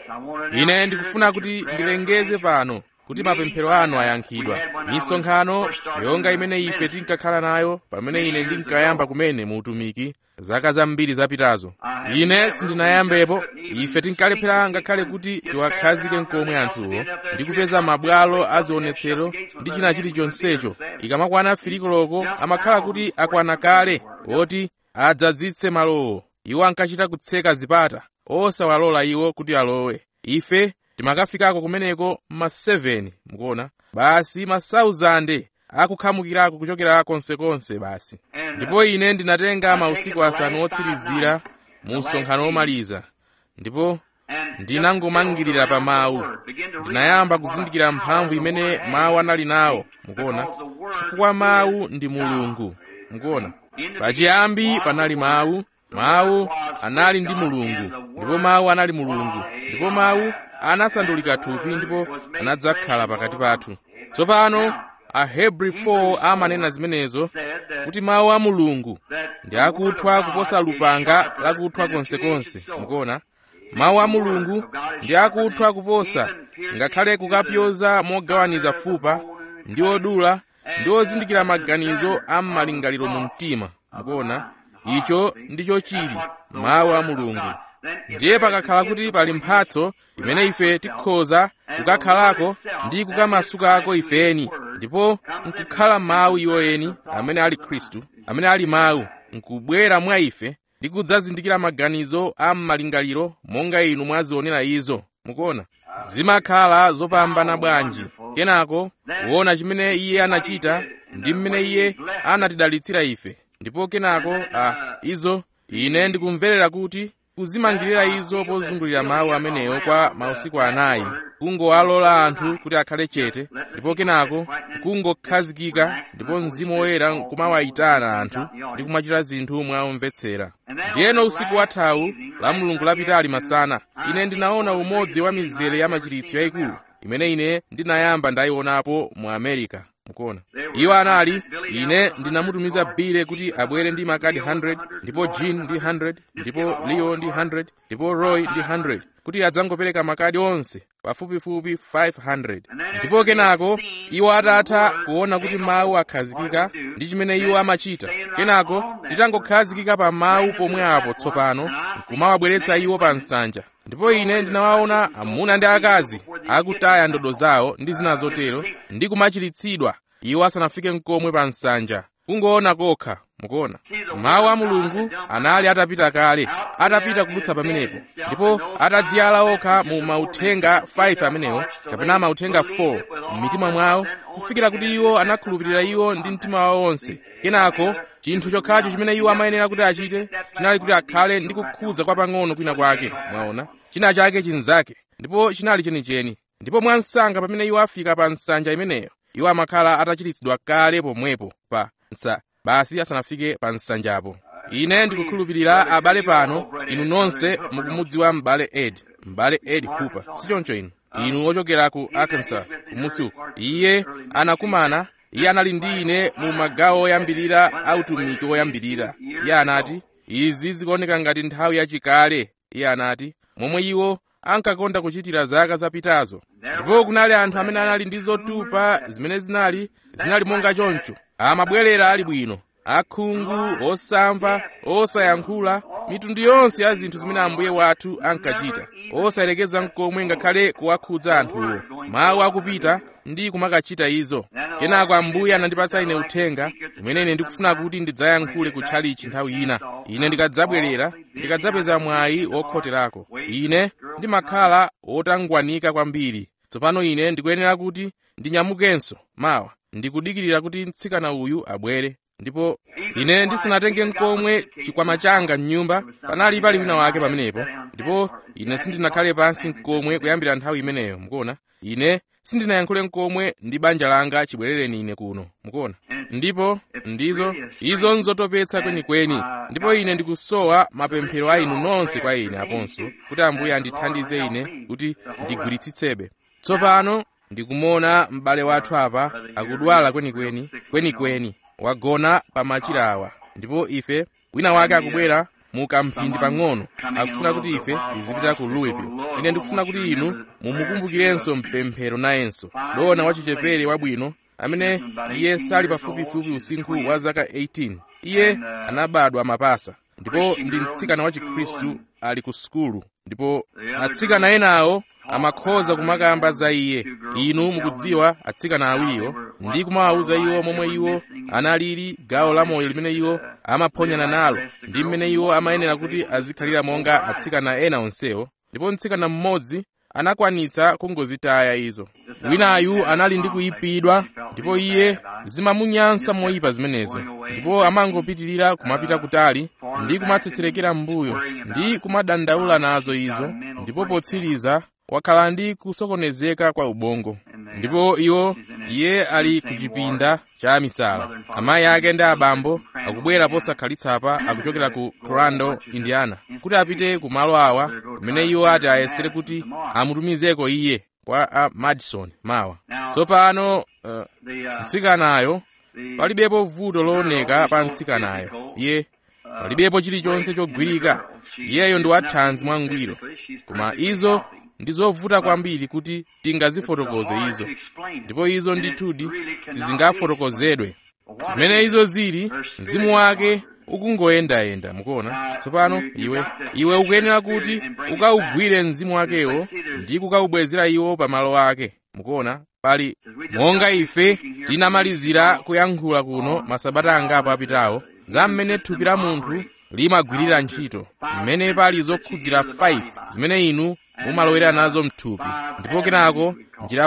ine ndikufuna kuti ndilengeze pano kuti mapemphero anu ayankhidwa misonkhano yonga imene ife tinkakhala nayo pamene ine ndinkayamba kumene mu utumiki zaka zambiri zapitazo ine sindinayambepo ife tinkalephera ngakhale kuti tiwakhazike nkomwe anthuwo ndi kupeza mabwalo azionetsero ndi china chilichonsecho ikamakwana firikoloko amakhala kuti akwana kale oti adzadzitse malowo iwo ankachita kutseka zipata osawalola iwo kuti alowe ife timakafikako kumeneko ma 7 mukuona basi ma 1000 akukhamukirako kuchokera konsekonse basi ndipo ine ndinatenga mausiku asanu otsirizira mu msonkhano womaliza ndipo ndinangomangirira pa mawu ndinayamba kuzindikira mphamvu imene mawu anali nawo mukuona chifukwa mawu ndi mulungu mukuona pachiyambi panali mawu mawu anali ndi mulungu ndipo mawu anali mulungu ndipo mawu anasandulika thupi ndipo anadzakhala pakati pathu tsopano ahebri 4 amanena zimenezo kuti mawu a mulungu ndi akuthwa kuposa lupanga lakuthwa konsekonse mukuona mawu a mulungu ndi akuthwa kuposa ngakhale kukapyoza mogawaniza fupa ndi odula ndi ozindikira maganizo a m'malingaliro mu mtima mukuona icho ndicho chili mawu a mulungu ndiye pakakhala kuti pali mphatso imene ife tikhoza kukakhalako ndi kukamasukako ifeni ndipo nkukhala mawu iwo eni amene ali khristu amene ali mawu nkubwera mwa ife ndi kudzazindikira maganizo a m'malingaliro monga inu mwazionera izo mukuona zimakhala zopambana bwanji kenako kuona chimene iye anachita ndi mmene iye anatidalitsira ife ndipo kenako a izo ine ndikumverera kuti kuzimangirira izo pozungulira mawu amenewo kwa mausiku anayi kungowalola anthu kuti akhale chete ndipo kenako kungokhazikika ndipo mzimu woyera kumawayitana anthu ndi kumachita zinthu mwaomvetsera ndiyeno usiku wathawu la mulungu lapitali masana ine ndinaona umodzi wa mizere ya machiritso yayikulu imene ine ndinayamba ndayionapo mu america mukuona iwo anali ine ndinamutumiza bile kuti abwere ndi makadi 100 ndipo jean ndi 100 ndipo leo ndi 100 ndipo roy ndi 100 kuti adzangopereka makadi onse pafupifupi 500 ndipo kenako iwo atatha kuona kuti mawu akhazikika ndi chimene iwo amachita kenako titangokhazikika pa mawu pomwe apo tsopano nkumawabweretsa iwo pa nsanja ndipo ine ndinawaona amuna ndi akazi akutaya ndodo zawo ndi zina zotero ndi kumachiritsidwa iwo asanafike nkomwe pa nsanja kungoona kokha mukuona mawu a mulungu anali atapita kale atapita kudutsa pamenepo ndipo atadziyala okha mu mauthenga 5 amenewo kapena mauthenga 4 m'mitima mwawo kufikira kuti iwo anakhulupirira iwo ndi mtima wawo wonse kenako chinthu chokhacho chimene iwo amayenera kuti achite chinali kuti akhale ndi kukhudza kwa pang'ono kwina kwake mwaona china chake chinzake ndipo chinali chenicheni ndipo mwansanga pamene iwo afika pa nsanja imeneyo iwo amakhala atachiritsidwa kale pomwepo pa nsa basi asanafike pa nsanjapo ine ndikukhulupirira abale pano inu nonse mukumudziwa m'bale ed m'bale ed hooper sichoncho inu inu ochokera ku arkansas kumusi uko iye anakumana iye anali ndi ine mu magawo oyambirira a utumiki woyambirira iye anati izi zikuoneka ngati nthawi yachikale iye anati momwe iwo ankakonda kuchitira zaka zapitazo ndipo kunali anthu amene anali ndi zotupa zimene zinali zinali monga choncho amabwerera ali bwino akhungu osamva osayankhula mitundu yonse ya zinthu zimene ambuye wathu ankachita osayerekeza nkomwe ngakhale kuwakhudza anthuwo mawu akupita ndi kumakachita izo kenako ambuye anandipatsa ine uthenga umene ine ndikufuna kuti ndidzayankhule kutchalichi nthawi ina ine ndikadzabwerera ndikadzapeza mwayi wokhoterako ine ndimakhala wotangwanika kwambiri tsopano ine ndikuyenera kuti ndinyamukenso mawa ndikudikirira kuti mtsikana uyu abwere ndipo ine ndisanatenge nkomwe chikwama changa m'nyumba panali pali wina wake pamenepo ndipo ine sindinakhale pansi nkomwe kuyambira nthawi imeneyo mukuona ine sindinayankhule nkomwe ndi banja langa chibwerereni ine kuno mukuona ndipo ndizo izo nzotopetsa kwenikweni ndipo ine ndikusowa mapemphero a inu nonse kwa ine aponso kuti ambuye andithandize ine kuti ndigwiritsitsebe tsopano ndikumona m'bale wathu apa akudwala kwenikweni kwenikweni wagona pa machira awa ndipo ife wina wake akubwera mu kamphindi pang'ono akufuna kuti ife tizipita ku louisville ine ndikufuna kuti inu mumukumbukirenso mpemphero nayenso dona wachichepere wabwino amene iye sali pafupifupi usinkhu wa zaka 18 iye anabadwa mapasa ndipo ndi mtsikana wa chikhristu ali ku sukulu ndipo atsikana enawo amakhoza kumakamba za iye inu mukudziwa atsikana awiriwo ndi kumawawuza iwo momwe iwo analili gawo la moyo limene iwo amaphonyana nalo ndi mmene iwo amayenera kuti azikhalira monga atsikana ena onsewo ndipo mtsikana mmodzi anakwanitsa kungozitaya izo winayu anali ndi kuyipidwa ndipo iye zimamunyansa moyipa zimenezo ndipo amangopitirira kumapita kutali ndi kumatsetserekera m'mbuyo ndi kumadandaula nazo izo ndipo potsiriza wakhala ndi kusokonezeka kwa ubongo ndipo iwo iye ali ku chipinda cha misala amayi ake ndi abambo akubwera posakhalitsa akuchokera ku crandall indiana kuti apite ku malo awa kumene iwo ati ayesere kuti amutumizeko iye kwa a madison mawa tsopano uh, mtsikanayo palibepo vuto looneka pa mtsikanayo iye palibepo chilichonse chogwirika iyeyo ndi wathanzi mwangwiro koma izo ndi zovuta kwambiri kuti tingazifotokoze izo ndipo izo ndithudi sizingafotokozedwe chimene izo zili mzimu wake ukungoyendayenda mukuona tsopano iwe iwe ukuyenera kuti ukawugwire mzimu wakewo ndi kukawubwezera iwo pamalo ake mukuona pali monga ife tinamalizira kuyankhula kuno masabata angapo apitawo za mmene thupi la munthu limagwirira ntchito mmene pali zokhudzira 5 zimene inu mumalowera nazo mthupi ndipo kenako njira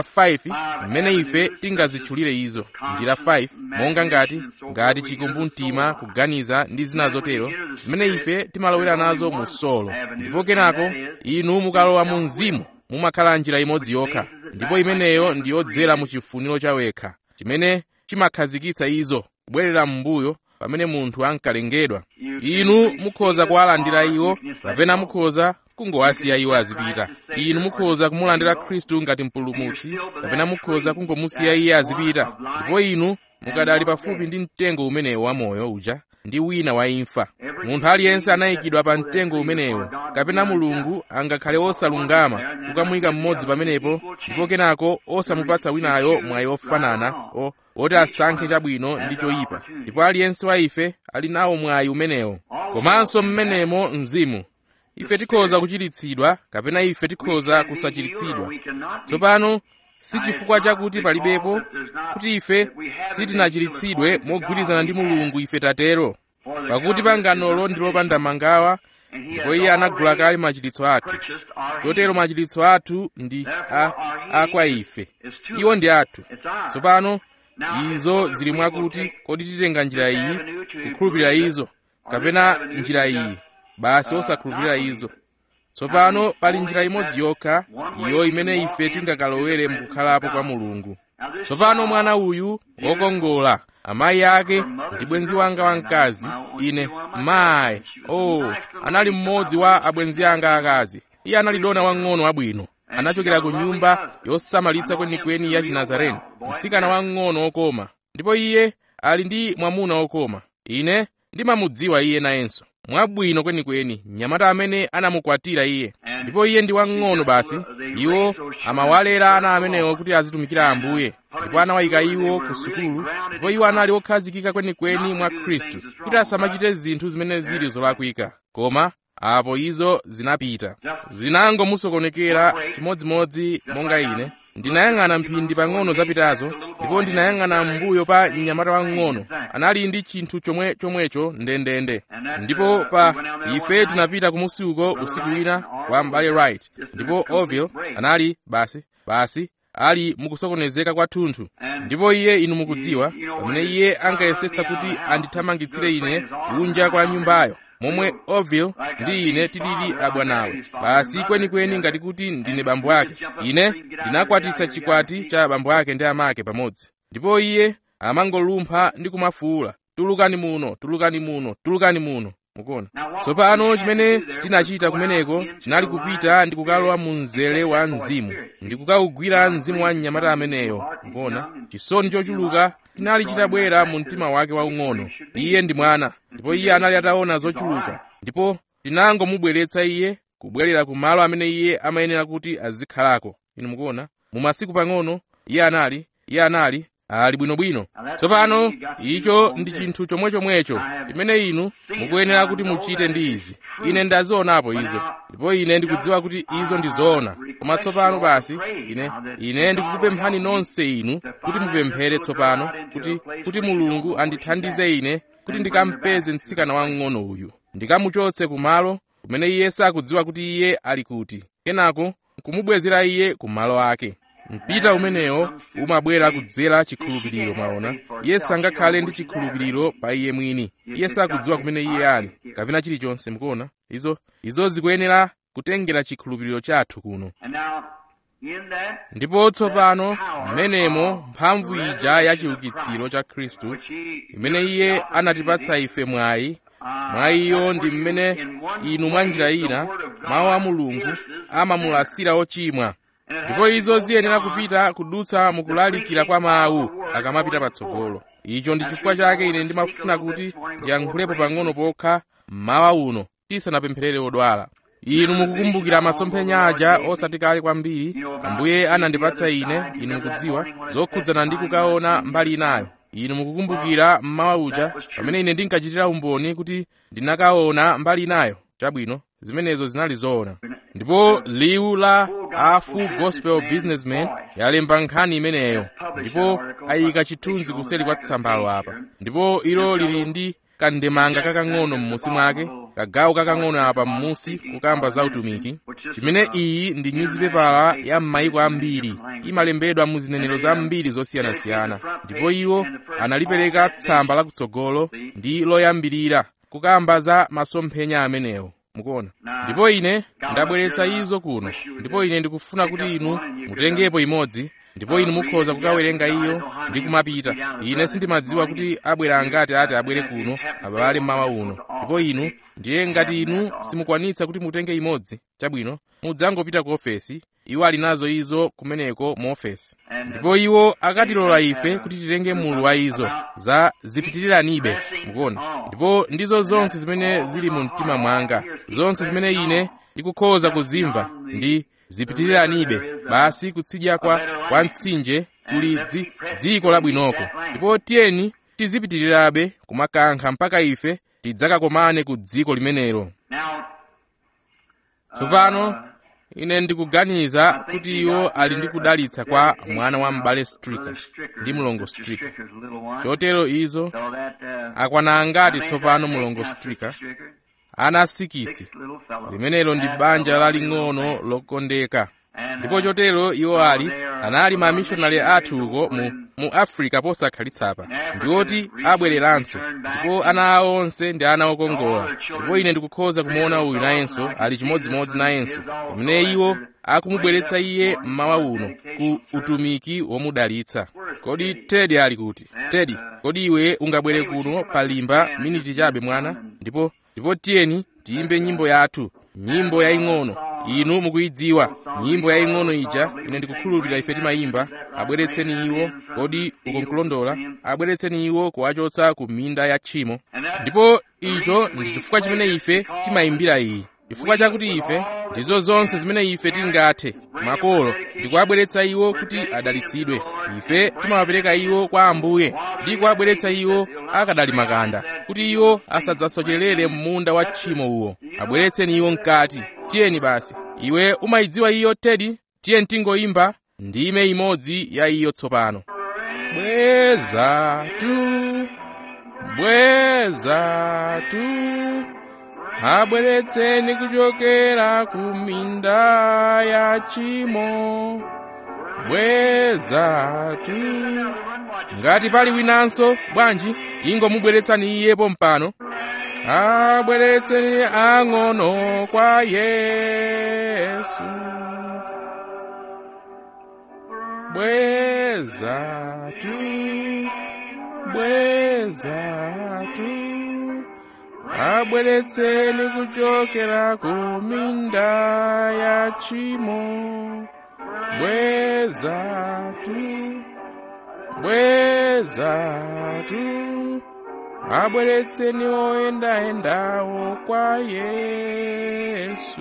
5 mmene ife tingazitchulire izo njira 5 monga ngati ngati chikumbumtima kuganiza ndi zina zotero zimene ife timalowera nazo mu solo ndipo kenako inu mukalowa mu mzimu mumakhala njira imodzi yokha ndipo imeneyo ndi yodzera mu chifuniro chawekha chimene chimakhazikitsa izo kubwerera m'mbuyo pamene munthu ankalengedwa inu mukhoza kuwalandira iwo kapena mukhoza kungowasiya iwo azipita inu mukhoza kumulandira khristu ngati mpulumutsi kapena mukhoza kungomusiya iye azipita ndipo inu mukadali pafupi ndi mtengo umenewo wamoyo uja ndi wina wa imfa munthu aliyense anayikidwa pa mtengo umenewo kapena mulungu angakhale osalungama kukamuyika mmodzi pamenepo ndipo kenako osamupatsa winayo mwayi ofanana o oti asankhe chabwino ndi choyipa ndipo aliyense wa ife ali nawo mwayi umenewo komanso mmenemo mzimu ife tikhoza kuchiritsidwa kapena ife tikhoza kusachiritsidwa tsopano si chifukwa chakuti palibepo kuti ife sitinachiritsidwe mogwirizana ndi mulungu ife tatero pakuti panganolo ndi lopanda mangawa ndipo iye anagula kale machiritso athu chotero machiritso athu ndi a, a kwa ife iwo ndi athu tsopano izo zili mwakuti kodi titenga njira iyi kukhulupirira izo kapena njira iyi basi osakhulupirira izo tsopano pali njira imodzi yokha iyo imene ife tingakalowere mukukhalapo kwa mulungu tsopano mwana uyu wokongola amayi ake ndi bwenzi wanga wamkazi ine mayi oh anali mmodzi wa abwenzi anga akazi iye anali dona wang'ono wabwino anachokera ku nyumba yosamalitsa kwenikweni ya chinazareni mtsikana wang'ono wokoma ndipo iye ali ndi mwamuna wokoma ine ndimamudziwa iye nayenso mwabwino kwenikweni mnyamata amene anamukwatira iye ndipo iye ndi wang'ono basi iwo amawalera ana amenewo kuti azitumikira ambuye ndipo anawayika iwo ku sukulu ndipo iwo anali okhazikika kwenikweni mwa khristu kuti asamachite zinthu zimene zili zolakwika koma apo izo zinapita zinangomusokonekera chimodzimodzi monga ine ndinayang'ana mphindi pang'ono zapitazo ndipo ndinayang'ana m'mbuyo pa mnyamata wang'ono anali ndi chinthu chomwe chomwecho ndendende ndipo pa ife tinapita kumusi uko usiku wina kwa m'bale right ndipo oville anali basi basi ali mukusokonezeka kwathunthu ndipo iye inu mukudziwa pamene iye ankayesetsa kuti andithamangitsire ine kunja kwa nyumbayo momwe oville ndi ine tilili abwanawe basi kwenikweni ngati kuti ndine bambo ake ine ndinakwatitsa chikwati cha bambo ake ndi amake pamodzi ndipo iye amangolumpha ndi kumafuwula tulukani muno tulukani muno tulukani muno mukuona tsopano chimene tinachita kumeneko chinali kupita ndi kukalowa mu mzere wa mzimu ndi kukawugwira mzimu wa mnyamata ameneyo mukuona chisoni chochuluka chinali chitabwera mu mtima wake waung'ono iye ndi mwana ndipo iye anali ataona zochuluka ndipo tinangomubweretsa iye kubwerera ku malo amene iye amayenera kuti azikhalako inu mukuona mu masiku pang'ono iye anali iye anali ali bwinobwino tsopano icho ndi chinthu chomwechomwecho chimene inu mukuyenera kuti muchite ndi izi ine ndazionapo izo ndipo ine ndikudziwa kuti izo ndi zoona koma tsopano basi ine ine ndikukupemphani nonse inu kuti mupemphere tsopano kuti kuti mulungu andithandize ine kuti ndikampeze mtsikana wamng'ono uyu ndikamuchotse kumalo kumene iye sakudziwa kuti iye ali kuti kenako kumubwezera iye kumalo ake mpita umenewo umabwera kudzera chikhulupiriro mwaona iye sangakhale ndi chikhulupiriro pa iye mwini iye sakudziwa kumene iye ali kapena chilichonse mukuona izo izo zikuyenera kutengera chikhulupiriro chathu kuno ndipo tsopano mmenemo mphamvu ija ya chiukitsiro cha khristu imene iye anatipatsa ife mwayi mwayiyo ndi mmene inu mwa njira ina mawu a mulungu amamulasira ochimwa ndipo izo ziyenera kupita kudutsa mukulalikira kwa mawu akamapita patsogolo icho ndi chifukwa chake ine ndimafuna kuti ndiyankhulepo pang'ono pokha mmawa uno tisanapempherere odwala inu mukukumbukira masomphenya aja osati kale kwambiri ambuye anandipatsa ine inu mukudziwa zokhudzana ndi kukaona mbali inayo inu mukukumbukira mmawa uja pamene ine ndinkachitira umboni kuti ndinakaona mbali inayo chabwino zimenezo zinali zoona ndipo liwu la a full gospel businessman yalemba nkhani imeneyo ndipo ayika chithunzi kuseli kwa tsambalo apa ndipo ilo lili ndi kandemanga kakang'ono m'musi mwake kagawo kakang'ono apa m'musi kukamba za utumiki chimene iyi ndi nyuzipepala ya m'mayiko ambiri imalembedwa mu zinenero zambiri zosiyanasiyana ndipo iwo analipereka tsamba lakutsogolo ndi loyambirira kukamba za masomphenya amenewo mukuona ndipo ine ndabweretsa izo kuno ndipo ine ndikufuna kuti inu mutengepo imodzi ndipo inu mukhoza kukawerenga iyo ndi kumapita ine sindimadziwa kuti abwera angati ati abwere kuno abale mmawa uno ndipo inu ndiye ngati inu simukwanitsa kuti mutenge imodzi chabwino mudzangopita ku ofesi iwo ali nazo izo kumeneko mu ofesi ndipo iwo akatilola ife kuti titenge mulu wa izo za zipitiriranibe mukuona ndipo ndizo zonse zimene zili mu mtima mwanga zonse zimene ine ndikukhoza kuzimva ndi zipitiriranibe basi kutsidya kwa, kwa mtsinje kuli dzi, dziko labwinoko ndipo tiyeni tizipitirirabe kumakankha mpaka ife tidzakakomane ku dziko limenelo tsopano ine ndikuganiza kuti iwo ali ndi kudalitsa kwa mwana wa m'bale strika ndi mlongo strika chotero izo akwana angati tsopano mlongo strika ana asikisi limenelo ndi banja laling'ono lokondeka ndipo chotero iwo ali anali mamishonari athu uko mu, mu africa posakhalitsa ndi oti abwereranso ndipo ana awo onse ndi ana okongola ndipo ine ndikukhoza kumuona uyu nayenso ali chimodzimodzi nayenso pamene iwo akumubweretsa iye mmawa uno ku utumiki womudalitsa kodi tedi ali kuti tedi kodi iwe ungabwere kuno palimba miniti chabe mwana ndipo ndipo tiyeni tiyimbe nyimbo yathu nyimbo yaying'ono inu mukuyidziwa nyimbo yaying'ono ija ine ndikukhulupirira ife timayimba abweretseni iwo kodi ukonkulondola abweretseni iwo kuwachotsa ku minda ya tchimo ndipo icho ndi chifukwa chimene ife timayimbira iyi chifukwa chakuti ife ndizo zonse zimene ife tingathe makolo ndikuwabweretsa iwo kuti adalitsidwe ife timawapereka iwo kwa ambuye ndi kuwabweretsa iwo akadali makanda kuti iwo asadzasocherere m'munda wa tchimo uwo abweretseni iwo mkati tiyeni basi iwe umayidziwa iyo tedi tiye tingoyimba ndime imodzi ya iyo tsopano bweza tu bweza tu abweretseni kuchokera ku minda ya tchimo bweza tu ngati pali winanso bwanji ingomubweretsani iyepo mpano abweretseni ang'ono kwa yesu bweza tu bweza tu abweretseni kuchokera ku minda ya tchimo bweza tu bweza tu abweretseni oyendayendawo kwa yesu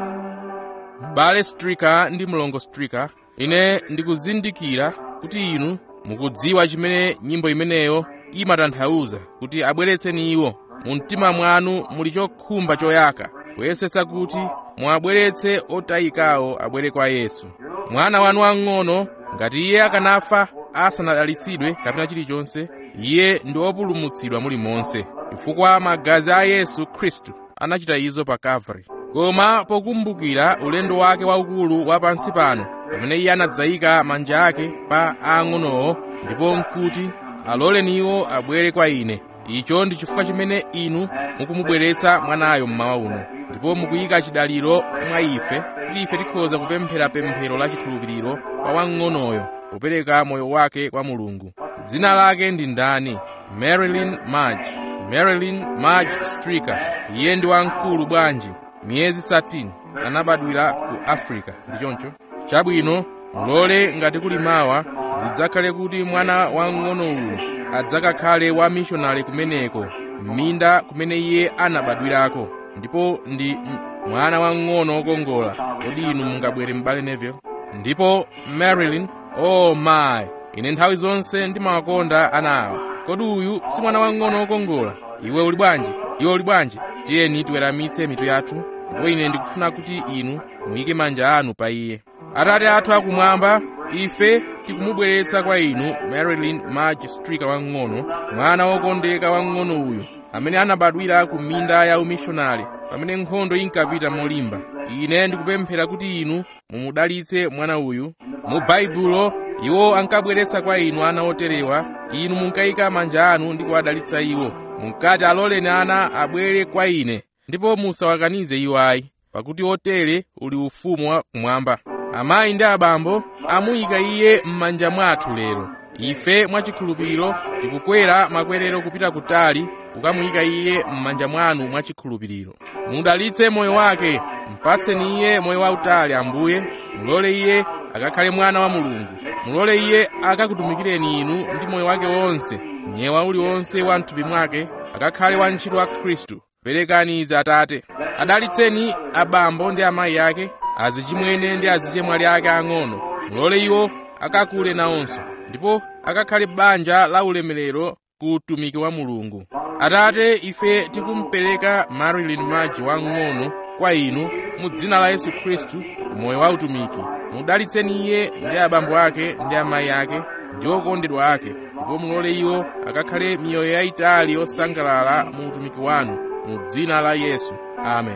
m'bale strika ndi mlongo strika ine ndikuzindikira kuti inu mukudziwa chimene nyimbo imeneyo imatanthauza kuti abweretseni iwo mu mtima mwanu muli chokhumba choyaka kuyesetsa kuti muabweretse otayikawo abwere kwa yesu mwana wanu wang'ono ngati iye akanafa asanadalitsidwe kapena chilichonse iye ndi wopulumutsidwa mulimonse chifukwa magazi a yesu khristu anachita izo pa kalvari koma pokumbukira ulendo wake waukulu wa pansi pano pamene iye anadzayika manja ake pa ang'onowo ndipo nkuti aloleniwo abwere kwa ine icho ndi chifukwa chimene inu mukumubweretsa mwanayo mmawa uno ndipo mukuyika chidaliro mwa ife kuti ife tikhoza kupemphera pemphero la chikhulupiriro kwa wang'onoyo popereka moyo wake kwa mulungu dzina lake ndi ndani marilyn marge marilyn marge striker iye ndi wamkulu bwanji miyezi 13 anabadwira ku africa ndi choncho chabwino mulole ngati kuli mawa zidzakhale kuti mwana wang'ono uyu adzakakhale wa mishonari kumeneko m'minda kumene iye anabadwirako ndipo ndi mwana wang'ono wokongola kodi inu mungabwere m'bale neville ndipo marilyn oh my ine nthawi zonse ndimawakonda ana awa kodi uyu si mwana wang'ono wokongola iwe uli bwanji iwe uli bwanji tiyeni tiweramitse mitu yathu ndipo ine ndikufuna kuti inu muyike manja anu pa iye atate athu akumwamba ife tikumubweretsa kwa inu marilyn marge striker wang'ono mwana wokondeka wang'ono uyu amene anabadwira ku minda ya umishonari pamene nkhondo inkapita molimba ine ndikupemphera kuti inu mumudalitse mwana uyu mu baibulo iwo ankabweretsa kwa inu ana oterewa inu munkayika manja anu ndi kuwadalitsa iwo munkati aloleni ana abwere kwa ine ndipo musawakanize iwo ayi pakuti otere uli ufumu wa kumwamba amayi ndi abambo amuyika iye m'manja mwathu lero ife mwachikhulupiriro tikukwera makwerero kupita kutali kukamuyika iye m'manja mwanu mwachikhulupiriro mudalitse moyo wake mpatseni iye moyo wautali ambuye mulole iye akakhale mwana wa mulungu mulole iye akakutumikireni inu ndi moyo wake wonse nyewa uliwonse wa mthupi mwake akakhale wantchito wa khristu perekani izi atate adalitseni abambo ndi amayi ake azichimwene ndi azichemwali ake ang'ono mulole iwo akakule nawonso ndipo akakhale banja la ulemerero ku utumiki wa mulungu atate ife tikumupereka marilyn marge wang'ono kwa inu mu dzina la yesu khristu moyo wa utumiki mudalitseni iye ndi abambo ake ndi amayi ake ndi okondedwa ake ndipo mulole iwo akakhale miyoyo yayitali yosangalala mu utumiki wanu mu dzina la yesu amen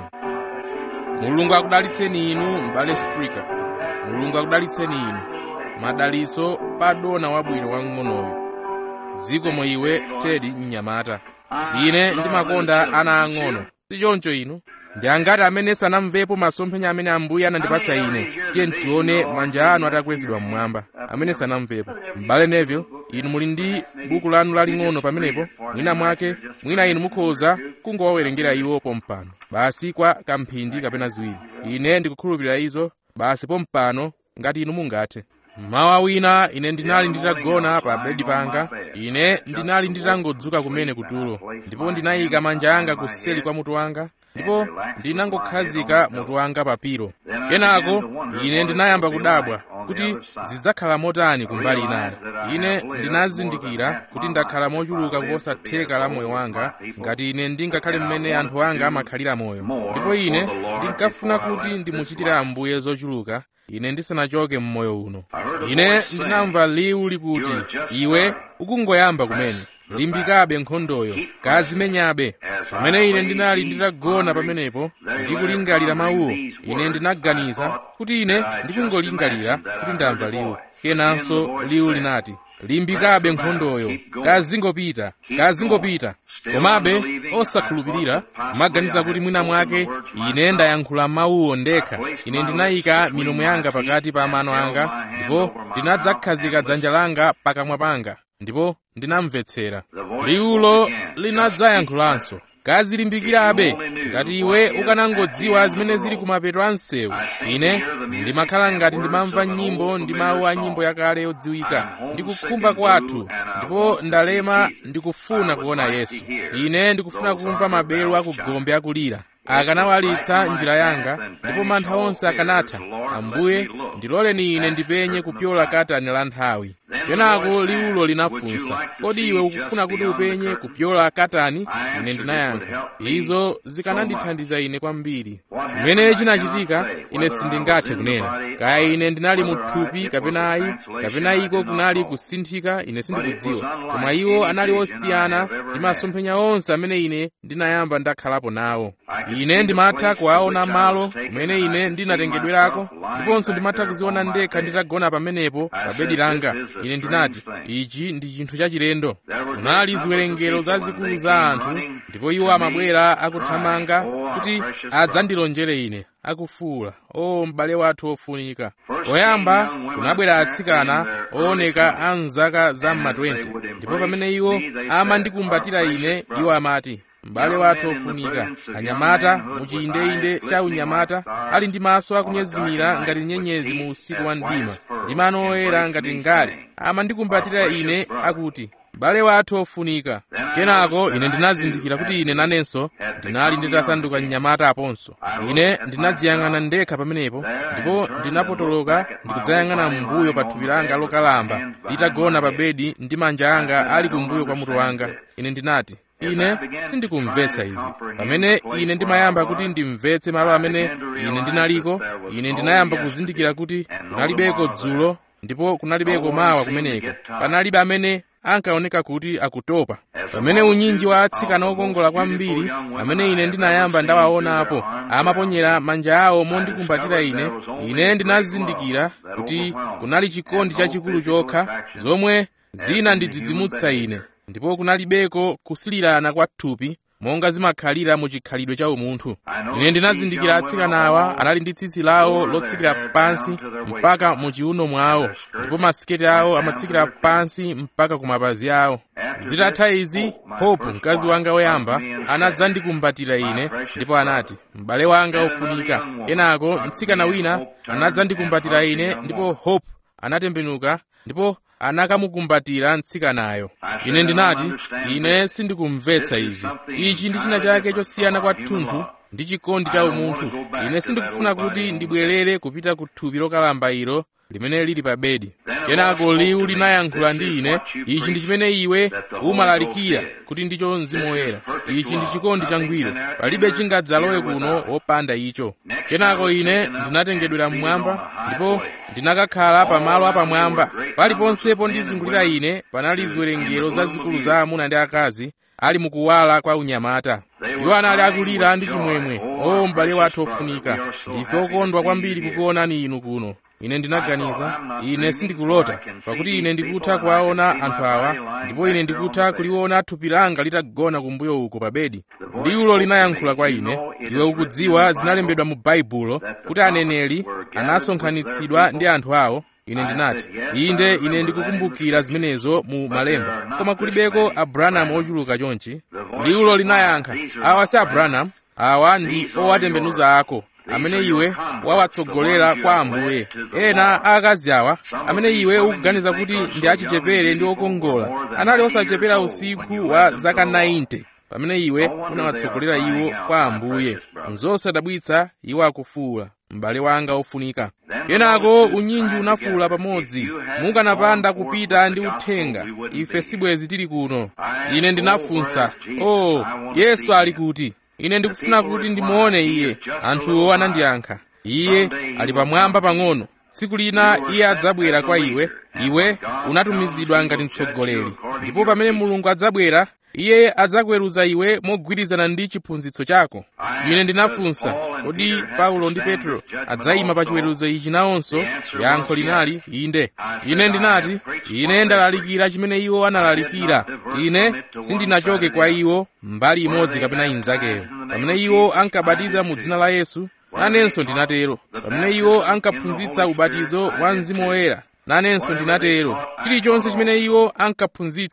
mulungu akudalitseni inu m'bale strika mulungu akudalitseni inu madalitso pa dona wabwino wang'onoyo zikomo iwe tedi mnyamata ine ndimakonda ana ang'ono si choncho inu ndi angati amene sanamvepo masomphenya amene ambuye anandipatsa ine tiye tione manja anu atakwezedwa mmwamba amene sanamvepo m'bale neville inu muli ndi buku lanu laling'ono pamenepo mwina mwake mwina inu mukhoza kungowawerengera iwo pompano basi kwa kamphindi kapena ziwiri ine ndikukhulupirira izo basi pompano ngati inu mungathe mmawa wina ine ndinali nditagona pa bedi panga ine ndinali nditangodzuka kumene kutulo ndipo ndinayika manja anga kuseli kwa mutu wanga ndipo ndinangokhazika mutu wanga pa pilo kenako ine ndinayamba kudabwa kuti zidzakhala motani kumbali inayo ine ndinazindikira kuti ndakhala mochuluka kuposa theka la moyo wanga ngati ine ndingakhale mmene anthu anga amakhalira moyo ndipo ine ndinkafuna kuti ndimuchitire ambuye zochuluka ine ndisanachoke mmoyo uno ine ndinamva liwu likuti iwe ukungoyamba kumene limbikabe nkhondoyo kazimenyabe pamene ine ndinali nditagona pamenepo ndikulingalira mawuwo ine ndinaganiza kuti ine ndikungolingalira kuti ndamva liwu kenanso liwu linati limbikabe nkhondoyo kazingopita kazingopita komabe osakhulupirira kumaganiza kuti mwina mwake ine ndayankhula mawuwo ndekha ine ndinayika milomo yanga pakati pa mano anga ndipo ndinadzakhazika dzanja langa pakamwa panga ndipo ndinamvetsera liwulo linadzayankhulanso kazilimbikirabe ngati iwe ukanangodziwa zimene zili kumapeto a msewu ine ndimakhala ngati ndimamva nyimbo ndi mawu a nyimbo yakale yodziwika ndikukhumba kwathu ndipo ndalema ndikufuna kuona yesu ine ndikufuna kumva maberu akugombe akulira akanawalitsa njira yanga ndipo mantha onse akanatha ambuye ndiloleni ine ndipenye kupyola katani la nthawi kenako liwulo linafunsa kodi iwe ukufuna kuti upenye kupyola katani ine ndinayankha izo zikanandithandiza ine kwambiri chimene chinachitika ine sindingathe kunena kaya ine ndinali mu thupi kapena ayi kapena iko kunali kusinthika ine sindikudziwa koma iwo anali osiyana ndi masomphenya onse amene ine ndinayamba ndakhalapo nawo ine ndimatha kuwaona malo kumene ine ndinatengedwerako ndiponso ndimatha kuziona ndekha nditagona pamenepo pa bedi langa ine ndinati ichi ndi chinthu chachilendo kunali ziwerengero zazikulu za anthu ndipo iwo amabwera akuthamanga kuti adzandilonjere ine akufuula o m'bale wathu ofunika poyamba kunabwera atsikana ooneka a mzaka za mma 20 ndipo pamene iwo amandikumbatira ine iwo amati m'bale wathu ofunika anyamata muchiyindeinde cha unyamata ali ndi maso akunyezimira ngati nyenyezi mu usiku wa mdima ndi mano oyera ngati ngale amandikumbatira ine akuti m'bale wathu ofunika kenako ine ndinazindikira kuti ine nanenso ndinali nditasanduka mnyamata aponso ine ndinadziyang'ana ndekha pamenepo ndipo ndinapotoloka ndikudzayang'ana m'mbuyo pa thupi langa lokalamba litagona pa bedi ndi manja anga ali kumbuyo kwa mutu wanga ine ndinati ine sindikumvetsa izi pamene ine ndimayamba kuti ndimvetse malo amene ine ndinaliko ine ndinayamba kuzindikira kuti kunalibeko dzulo ndipo kunalibeko mawa kumeneko panalibe amene ankaoneka kuti akutopa pamene unyinji wa atsikana okongola kwambiri amene ine ndinayamba ndawaonapo amaponyera manja awo mondikumbatira ine ine ndinazindikira kuti kunali chikondi chachikulu chokha zomwe zinandidzidzimutsa ine ndipo kunalibeko kusilirana kwa thupi monga zimakhalira mu chikhalidwe cha umunthu ine ndinazindikira atsikanawa anali ndi tsitsi lawo lotsikira pansi mpaka mu chiuno mwawo ndipo masiketi awo amatsikira pansi mpaka ku mapazi awo zitatha izi hope mkazi wanga woyamba anadzandikumbatira ine ndipo anati m'bale wanga ofunika kenako mtsikana wina anadzandikumbatira ine ndipo hope anatembenuka ndipo anakamukumbatira mtsikanayo ine ndinati ine sindikumvetsa izi ichi ndi china chake chosiyana kwathunthu ndi chikondi cha umunthu ine sindikufuna kuti ndibwerere kupita ku thupi lokalamba ilo limene lili pa bedi kenako liwu linayankhula ndi ine ichi ndi chimene iwe umalalikira kuti ndicho mzimu woyera ichi ndi chikondi changwiro palibe chingadzalowe kuno wopanda icho kenako ine ndinatengedwera mmwamba ndipo ndinakakhala pamalo apamwamba paliponsepo ndizungulira ine panali ziwerengero zazikulu za amuna ndi akazi ali mukuwala kwa unyamata iwo anali akulira ndi chimwemwe o m'bale wathu ofunika ndife okondwa kwambiri kukuonani inu kuno ine ndinaganiza ine sindikulota pakuti ine ndikutha kuwaona anthu awa ndipo ine ndikutha kuliona thupi langa litagona kumbuyo uko pa bedi liwulo linayankhula kwa ine iwe ukudziwa zinalembedwa mu baibulo kuti aneneri anasonkhanitsidwa ndi anthu awo ine ndinati inde ine ndikukumbukira zimenezo mu malemba koma kulibeko abrahamu ochuluka chonchi liwulo linayankha awa si abrahamu awa ndi owatembenuza ako amene iwe wawatsogolera kwa ambuye ena akazi awa amene iwe ukuganiza kuti ndi achichepere ndi okongola anali osachepera usiku wa zaka 90 pamene iwe unawatsogolera iwo kwa ambuye nzosadabwitsa iwo akufuwula m'bale wanga ofunika kenako unyinji unafuwula pamodzi mukanapanda kupita ndi uthenga ife sibwezi tili kuno ine ndinafunsa o oh, yesu ali kuti ine ndikufuna kuti ndimuone iye anthuwo anandiyankha iye ali pamwamba pang'ono tsiku lina iye adzabwera kwa iwe iwe unatumizidwa ngati mtsogoleri ndipo pamene mulungu adzabwera iye adzakweruza iwe mogwirizana ndi chiphunzitso chako ine ndinafunsa kodi paulo ndi petro adzayima pa chiweruzo ichi nawonso yankho linali inde ine ndinati ine ndalalikira chimene iwo analalikira ine sindinachoke kwa iwo mbali imodzi kapena inzakeyo pamene iwo ankabatiza mu dzina la yesu nanenso ndinatero pamene iwo ankaphunzitsa ubatizo wa mzimu woyera nanenso ndinatero chilichonse chimene iwo ankaphunzitsa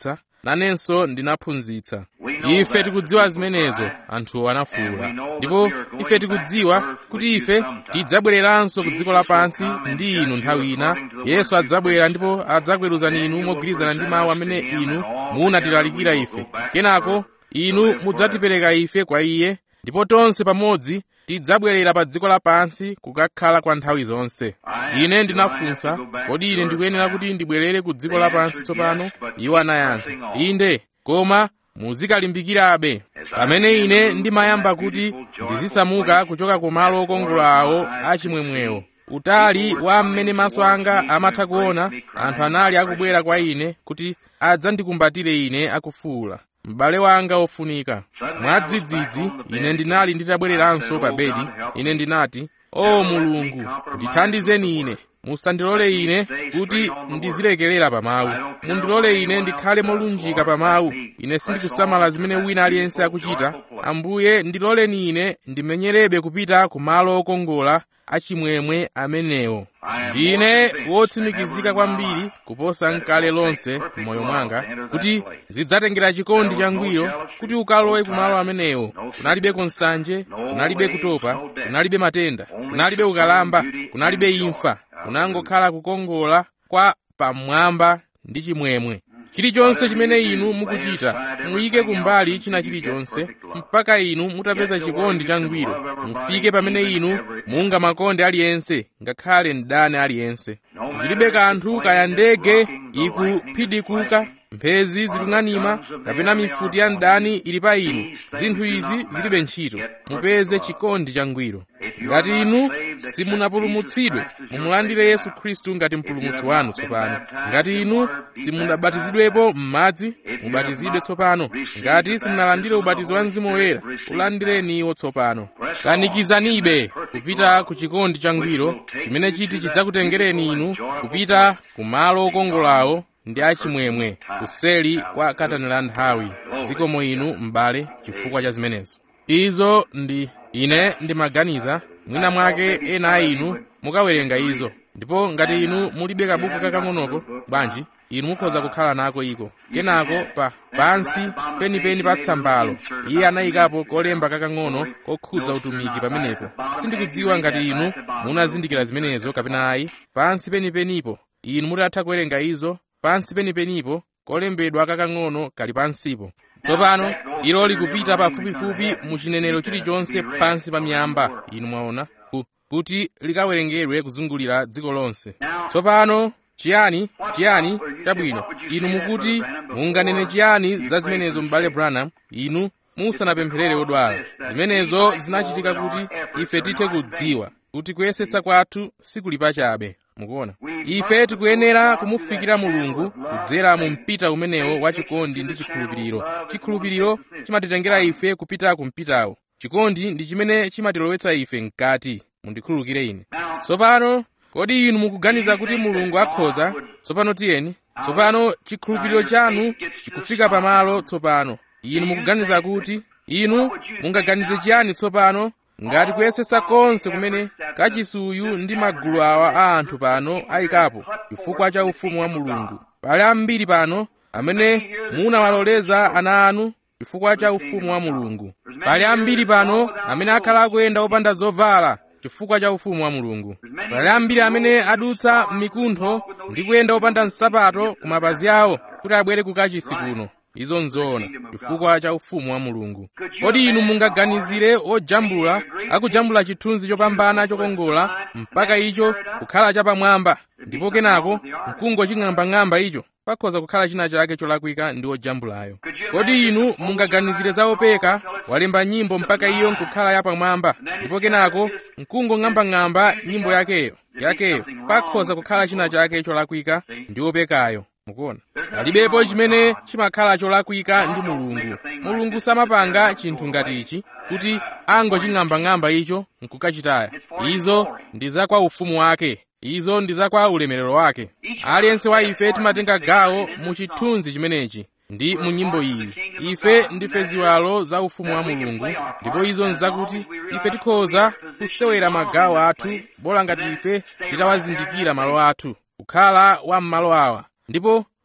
nanenso ndinaphunzitsa ife tikudziwa zimenezo anthu anafuwula ndipo ife tikudziwa kuti ife tidzabwereranso ku dziko lapansi ndi inu nthawi ina yesu adzabwera ndipo adzakweruzani inu mogwirizana ndi mawu amene inu munatilalikira ife kenako inu mudzatipereka ife kwa iye ndipo tonse pamodzi tidzabwerera pa dziko lapansi kukakhala kwa nthawi zonse ine ndinafunsa kodi ine ndikuyenera kuti ndibwerere ku dziko lapansi tsopano iwo anayankha inde koma muzikalimbikirabe pamene ine ndimayamba kuti ndizisamuka kuchoka ku malo okongola awo achimwemwewo utali wa mmene maso anga amatha kuona anthu anali akubwera kwa ine kuti adzandikumbatire ine akufuwula m'bale wanga ofunika mwadzidzidzi ine ndinali nditabwereranso pa bedi ine ndinati o mulungu ndithandizeni ine musandilole ine kuti ndizilekerera pa mawu mundilole ine ndikhale molunjika pa mawu ine sindikusamala zimene wina aliyense akuchita ambuye ndiloleni ine ndimenyerebe kupita ku malo okongola achimwemwe amenewo ndine wotsimikizika kwambiri kuposa nkale lonse m'moyo mwanga kuti zidzatengera chikondi changwiro kuti ukalowe kumalo amenewo kunalibe nsanje kunalibe kutopa kunalibe matenda kunalibe ukalamba kunalibe imfa kunangokhala kukongola kwa pamwamba ndi chimwemwe chilichonse chimene inu mukuchita muyike kumbali china chilichonse mpaka inu mutapeza chikondi changwiro mufike pamene inu mungamakonde aliyense ngakhale mdani aliyense zilibe kanthu kaya ndege ikuphidikuka mphezi zikung'anima kapena mifuti ya mdani ili pa inu zinthu izi zilibe ntchito mupeze chikondi changwiro ngati inu simunapulumutsidwe mumulandire yesu khristu ngati mpulumutsi wanu tsopano ngati inu simunabatizidwepo m'madzi mubatizidwe tsopano ngati simunalandire ubatizo wa mzimu woyera ulandireniwo tsopano kanikizanibe kupita ku chikondi changwiro chimene chiti chidzakutengereni inu kupita ku malo okongolawo ndi achimwemwe kuseli kwa katani la nthawi zikomo inu m'bale chifukwa cha zimenezo izo ndi ine ndimaganiza mwina mwake ena a inu mukawerenga izo ndipo ngati inu mulibe kabuku kakang'onoko bwanji inu mukhoza kukhala nako iko kenako pa pansi penipeni pa tsambalo iye anayikapo kolemba kakang'ono kokhudza utumiki pamenepo sindikudziwa ngati inu munazindikira zimenezo kapena ayi pansi penipenipo inu mutatha kuwerenga izo pansi penipenipo kolembedwa kakang'ono kali pansipo tsopano ilo likupita pafupifupi mu chinenero chilichonse pansi pa miyamba inu mwaona kuti likawerengedwe kuzungulira dziko lonse tsopano chiyani chiyani chabwino inu mukuti munganene chiyani za zimenezo m'bale branham inu musanapempherere odwala zimenezo zinachitika kuti ife tithe kudziwa kuti kuyesetsa kwathu sikuli pachabe mukuona ife tikuyenera kumufikira mulungu kudzera mu mpita umenewo wa chikondi ndi chikhulupiriro chikhulupiriro chimatitengera ife kupita ku mpitawo chikondi ndi chimene chimatilowetsa ife mkati mundikhululukire ine tsopano kodi inu mukuganiza kuti mulungu akhoza tsopano tiyeni tsopano chikhulupiriro chanu chikufika pamalo tsopano inu mukuganiza kuti inu mungaganize chiyani tsopano ngati kuyesetsa konse kumene kachisuyu ndi magulu awa a anthu pano ayikapo chifukwa cha ufumu wa mulungu pali ambiri pano amene munawaloleza ana anu chifukwa cha ufumu wa mulungu pali ambiri pano amene akhala akuyenda opanda zovala chifukwa cha ufumu wa mulungu pali ambiri amene adutsa m'mikuntho ndi kuyenda opanda nsapato ku mapazi awo kuti abwere ku kachisi kuno izo nzoona chifukwa cha ufumu wa mulungu kodi inu mungaganizire ojambula akujambula chithunzi chopambana chokongola mpaka icho kukhala chapamwamba ndipo kenako mkungo ching'ambang'amba icho pakhoza kukhala china chake cholakwika ndi ojambulayo kodi inu mungaganizire za opeka walemba nyimbo mpaka iyo nkukhala yapamwamba ndipo kenako mkungo ng'ambang'amba nyimbo yakeyo yakeyo pakhoza kukhala china chake cholakwika ndi opekayo mukuona palibepo chimene chimakhala cholakwika ndi mulungu mulungu samapanga chinthu ngati ichi kuti angoching'ambang'amba icho nkukachitaya izo ndi za kwa ufumu wake izo ndi za kwa ulemerero wake aliyense wa ife timatenga gawo mu chithunzi chimenechi ndi mu nyimbo iyi ife ndife ziwalo za ufumu wa mulungu ndipo izo nzakuti ife tikhoza kusewera magawo athu bola ngati ife titawazindikira malo athu kukhala wa m'malo awa ndipo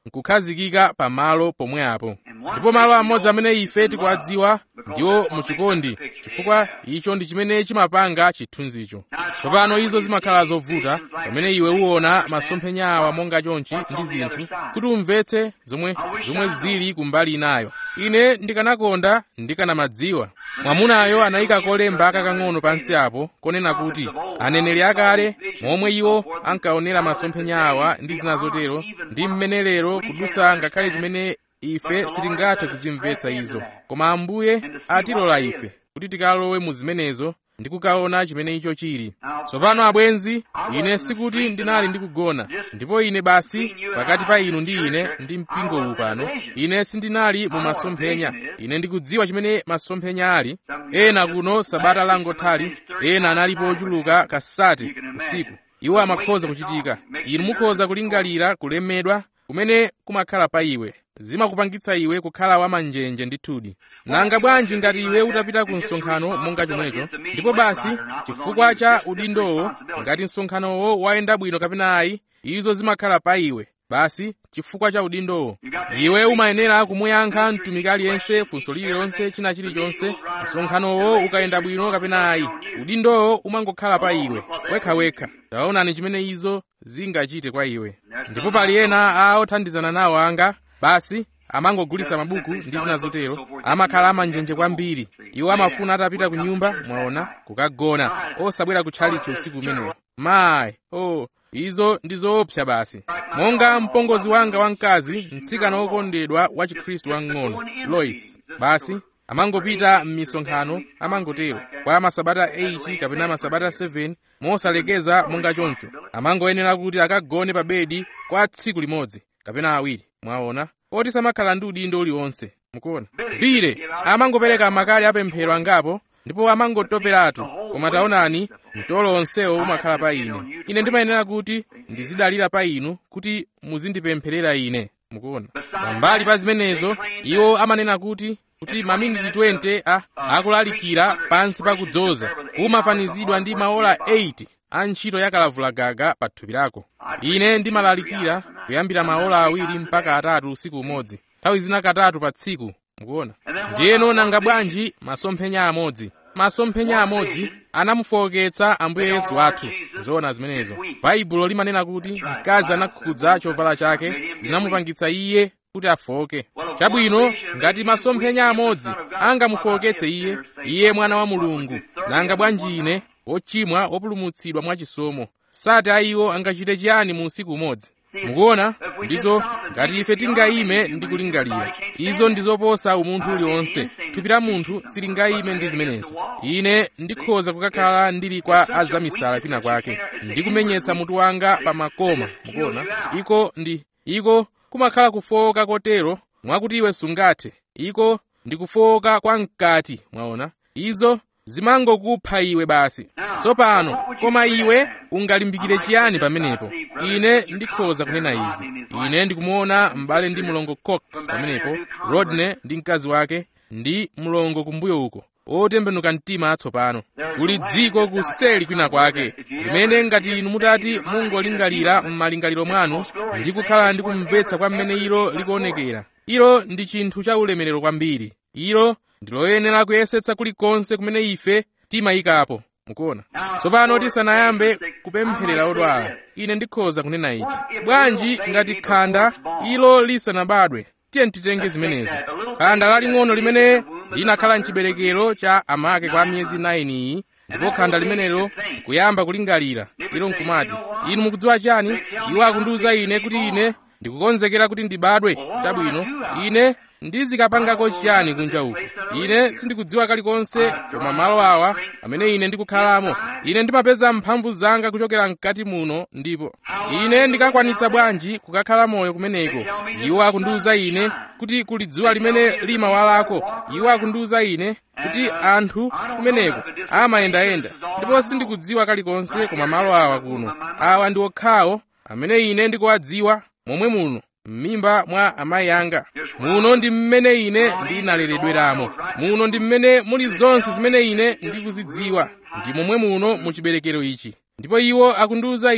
nkukhazikika pamalo pomwe apo ndipo malo amodzi amene ife tikuwadziwa ndiwo muchikondi chifukwa icho ndi chimene chimapanga chithunzicho tsopano izo zimakhala zovuta pamene iwe uwona masomphenya awa monga chonchi ndi zinthu kuti umvetse zomwe zomwe zili kumbali inayo ine ndikanakonda ndikanamadziwa mwamunayo anayika kolemba kakang'ono pansi apo konena kuti aneneri akale momwe iwo ankaonera masomphenya awa ndi zina zotero ndi mmene lero kudusa ngakhale chimene ife sitingathe kuzimvetsa izo koma ambuye atilola ife kuti tikalowe mu zimenezo ndi kukaona chimene icho chili tsopano abwenzi ine sikuti ndinali ndikugona ndipo ine basi pakati pa inu ndi ine ndi mpingo uwu pano ine sindinali mu masomphenya ine ndikudziwa chimene masomphenya ali ena kuno sabata langothali ena analipo ochuluka kasati usiku iwo amakhoza kuchitika inu mukhoza kulingalira kulemedwa kumene kumakhala pa iwe zimakupangitsa iwe kukhala wamanjenje ndithudi nanga bwanji ngati iwe utapita ku msonkhano monga chomwecho ndipo basi chifukwa cha udindowo ngati msonkhanowo wayenda bwino kapena ayi izo zimakhala pa iwe basi chifukwa cha udindowo iwe umayenera kumuyankha mtumiki aliyense funso lililonse china chilichonse msonkhanowo ukayenda bwino kapena ayi udindowo umangokhala pa iwe wekhawekha taonani chimene izo zingachite kwa iwe ndipo pali ena a othandizana nawo anga basi amangogulitsa mabuku ndi zina zotero amakhala amanjenje kwambiri iwo amafuna atapita ku nyumba mwaona kukagona osabwera kutchalichi usiku umenewo mayi oh izo ndi zoopsa basi monga mpongozi wanga wamkazi mtsikana wokondedwa wa chikhristu wamng'ono lois basi amangopita m'misonkhano amangotero kwa masabata 8 kapena masabata 7 mosalekeza monga choncho amangoyenera kuti akagone pa bedi kwa tsiku limodzi kapena awiri mwaona oti samakhala ndi udindo uliwonse mukuona bile amangopereka makali apemphero angapo ndipo amangotoperatu koma taonani mtolo onsewo umakhala pa ine ine ndimayenera kuti ndizidalira pa inu kuti muzindipempherera ine mukuona pambali pa zimenezo iwo amanena kuti kuti maminiti 20 a akulalikira pansi pa kudzoza kumafanizidwa ndi maola 8 a ntchito yakalavulagaga pa thupi lako ine ndimalalikira kuyambira maola awiri mpaka atatu usiku umodzi nthawi zina katatu pa tsiku mukuona ndiyeno nanga bwanji masomphenya amodzi masomphenya amodzi anamufowoketsa ambuye yesu athu zoona zimenezo baibulo limanena kuti mkazi anakhudza chovala chake zinamupangitsa iye kuti afoke chabwino ngati masomphenya amodzi angamufowoketse iye iye mwana wa mulungu nanga bwanji ine ochimwa opulumutsidwa mwachisomo sati ayiwo angachite chiyani mu usiku umodzi mukuona ndizo ngati ife tingayime ndi kulingalira izo ndizoposa umunthu uliwonse thupi la munthu silingayime ndi zimenezo ine ndikhoza kukakhala ndili kwa azamisala kwina kwake ndikumenyetsa mutu wanga pa makoma mukuona iko ndi iko kumakhala kufowoka kotero mwakuti iwe sungathe iko ndi kufowoka kwa mkati mwaona izo zimangokupha iwe basi tsopano koma iwe ungalimbikire chiyani pamenepo ine ndikhoza kunena izi ine ndikumuona m'bale ndi mlongo cox pamenepo rodney ndi mkazi wake ndi mlongo kumbuyo uko otembenuka mtima atsopano kuli dziko kuseli kwina kwake limene ngati inu mutati mungolingalira m'malingaliro mwanu ndi kukhala ndi kumvetsa kwa mmene ilo likuonekera ilo ndi chinthu cha ulemerero kwambiri ilo ndiloyenera kuyesetsa kulikonse kumene ife timayikapo mukuona tsopano tisanayambe kupempherera odwala ine ndikhoza kunena ichi bwanji ngati khanda ilo lisanabadwe tiye titenge zimenezo khanda laling'ono limene linakhala mchiberekero cha amake kwa miyezi 9 iyi ndipo khanda limenelo kuyamba kulingalira ilo nkumati inu mukudziwa chani iwo akundiwuza ine kuti ine ndikukonzekera kuti ndibadwe chabwino ine ndizikapangako chiyani kunja uku ine sindikudziwa kalikonse koma malo awa amene ine ndikukhalamo ine ndimapeza mphamvu zanga kuchokera mkati muno ndipo ine ndikakwanitsa bwanji kukakhala moyo kumeneko iwo akundiwuza ine kuti kuli dzuwa limene limawalako iwo akundiwuza ine kuti anthu kumeneko amayendayenda ndipo sindikudziwa kalikonse koma malo awa kuno awa ndi okhawo amene ine ndikuwadziwa momwe muno m'mimba mwa amayi anga muno ndi mmene ine ndinaleredweramo muno ndi mmene muli zonse zimene ine ndikuzidziwa ndi momwe muno mu chiberekero ichi ndipo iwo akundiwuza ine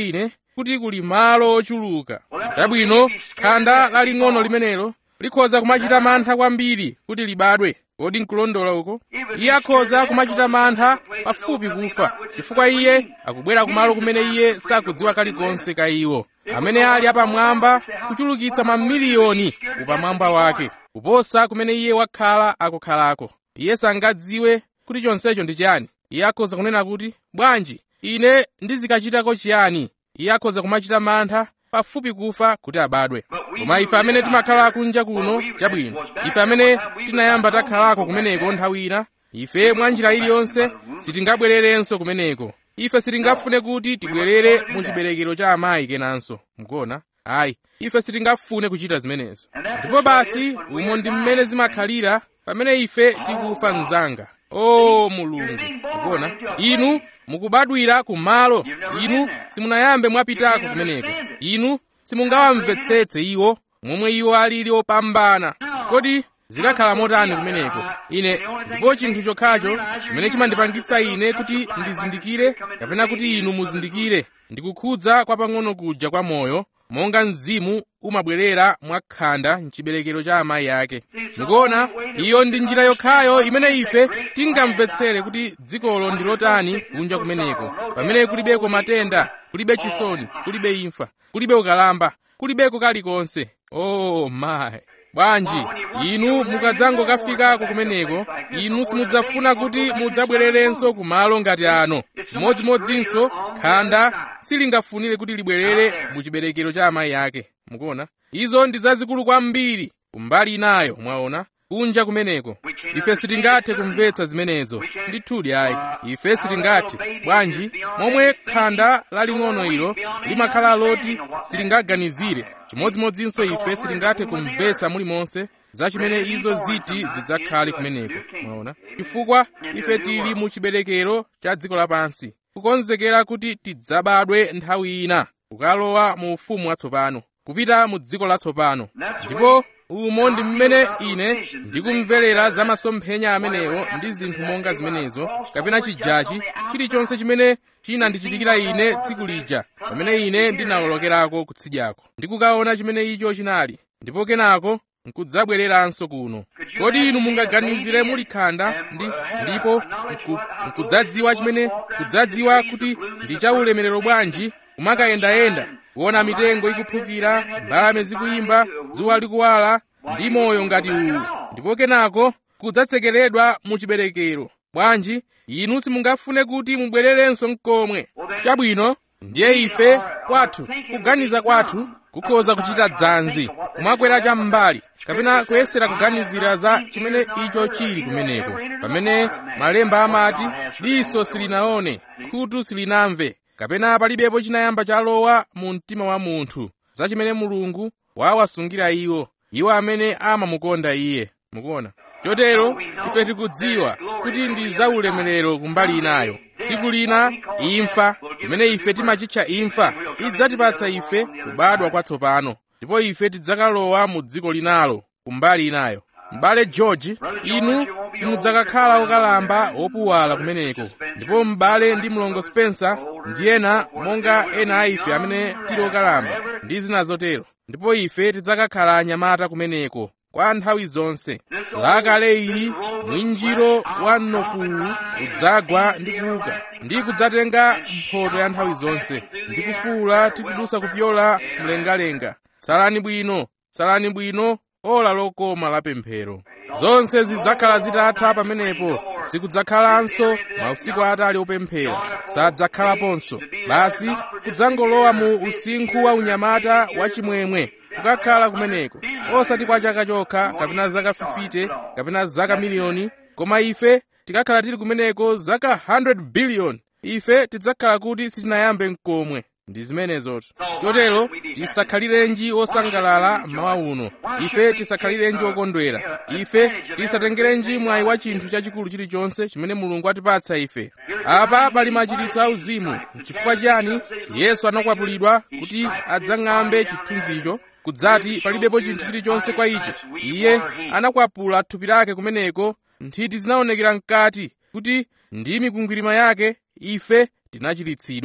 kuti kuli malo ochuluka chabwino khanda laling'ono limenelo likhoza kumachita mantha kwambiri kuti libadwe kodi nkulondola uko iye akhoza kumachita mantha pafupi kufa chifukwa iye akubwera kumalo kumene iye sakudziwa kalikonse ka iwo amene ali apamwamba kuchulukitsa mamiliyoni upamwamba wake kuposa kumene iye wakhala akukhalako iye sangadziwe kuti chonsecho ndi chiyani iye akhoza kunena kuti bwanji ine ndizikachitako chiyani iye akhoza kumachita mantha pafupi kufa kuti abadwe koma ife amene timakhala kunja kuno chabwino ife amene tinayamba takhalako kumeneko nthawi ina ife mwa njira iliyonse sitingabwererenso kumeneko ife sitingafune kuti tibwerere mu chiberekero cha amayi kenanso mukuona ayi ife sitingafune kuchita zimenezo ndipo basi umo ndi mmene zimakhalira pamene ife tikufa mzanga o mulungu mukuona inu mukubadwira kumalo inu simunayambe mwapitako kumeneko inu simungawamvetsetse iwo momwe iwo alili opambana kodi zikakhala motani kumeneko ine ndipo chinthu chokhacho chimene chimandipangitsa ine kuti ndizindikire kapena kuti inu muzindikire ndikukhudza kwa pang'ono kuja kwa moyo monga mzimu umabwerera mwakhanda mchiberekero cha amayi ake mukuona iyo ndi njira yokhayo imene ife tingamvetsere kuti dzikolo ndi lotani kunja kumeneko pamene kulibeko matenda kulibe chisoni kulibe imfa kulibe ukalamba kulibeko kalikonse oh my bwanji inu mukadzangokafikako kumeneko inu simudzafuna kuti mudzabwererenso kumalo ngati ano chimodzimodzinso khanda silingafunire kuti libwerere mu chiberekero cha amayi ake mukuona izo ndi zazikulu kwambiri kumbali inayo mwaona kunja kumeneko ife sitingathe kumvetsa zimenezo ndithudi ayi ife sitingathe bwanji momwe khanda laling'ono ilo limakhala loti silingaganizire chimodzimodzinso ife sitingathe kumvetsa mulimonse za chimene izo ziti zidzakhale kumeneko mwaona chifukwa ife tili mu chiberekero cha dziko lapansi kukonzekera kuti tidzabadwe nthawi ina kukalowa mu ufumu watsopano kupita mu dziko latsopano ndipo umo ndi mmene ine ndikumverera za masomphenya amenewo ndi zinthu monga zimenezo kapena chijachi chilichonse chimene chinandichitikira ine tsiku lija pamene ine ndinawolokerako kutsidyako ndikukaona chimene icho chinali ndipo kenako nkudzabwereranso kuno kodi inu mungaganizire muli khanda ndi ndipo nkudzadziwa chimene kudzadziwa kuti ndi chaulemerero bwanji kumakayendayenda kuona mitengo ikuphukira mbalame zikuyimba dzuwa likuwala ndi moyo ngati uwu ndipo kenako kudzatsekeredwa mu chiberekero bwanji inu simungafune kuti mubwererenso mkomwe chabwino ndiye ife kwathu kuganiza kwathu kukhoza kuchita dzanzi kumakwera cham'mbali kapena kuyesera kuganizira za chimene icho chili kumeneko pamene malemba amati diso silinaone khutu silinamve kapena palibepo chinayamba chalowa mu mtima wa munthu za chimene mulungu wawasungira iwo iwo amene amamukonda iye mukuona chotero ife tikudziwa kuti ndi zaulemerero kumbali inayo tsiku lina imfa imene ife timachitcha imfa idzatipatsa ife kubadwa kwatsopano ndipo ife tidzakalowa mu dziko linalo kumbali inayo m'bale george inu simudzakakhala okalamba wopuwala kumeneko ndipo m'bale ndi mlongo spencer ndi ena monga ena a ife amene tili okalamba ndi zina zotero ndipo ife tidzakakhala anyamata kumeneko kwa nthawi zonse lakale ili mwinjiro wa mnofuwu udzagwa ndi kuuka ndi kudzatenga mphoto ya nthawi zonse ndi kufuwula tikudusa kupyola mlengalenga salani bwino salani bwino ola lokoma la pemphero zonse zidzakhala zitatha pamenepo sikudzakhalanso mausiku atali opemphera sadzakhalaponso basi kudzangolowa mu usinkhu wa unyamata wachimwemwe kukakhala kumeneko osati kwa chaka chokha kapena zaka 50 kapena zaka miliyoni koma ife tikakhala tili kumeneko zaka 100 biliyoni ife tidzakhala kuti sitinayambe mkomwe ndi zimenezotu chotero tisakhalirenji osangalala mawa uno ife tisakhalirenji okondwera ife tisatengerenji mwayi wa chinthu chachikulu chilichonse chimene mulungu atipatsa ife apa pali machiritso auzimu chifukwa chiyani yesu anakwapulidwa kuti adzang'ambe chithunzicho kudzati palibepo chinthu chilichonse kwa icho iye anakwapula thupi lake kumeneko nthiti zinaonekera mkati kuti ndi mikwingwirima yake ife tinachiritsidwa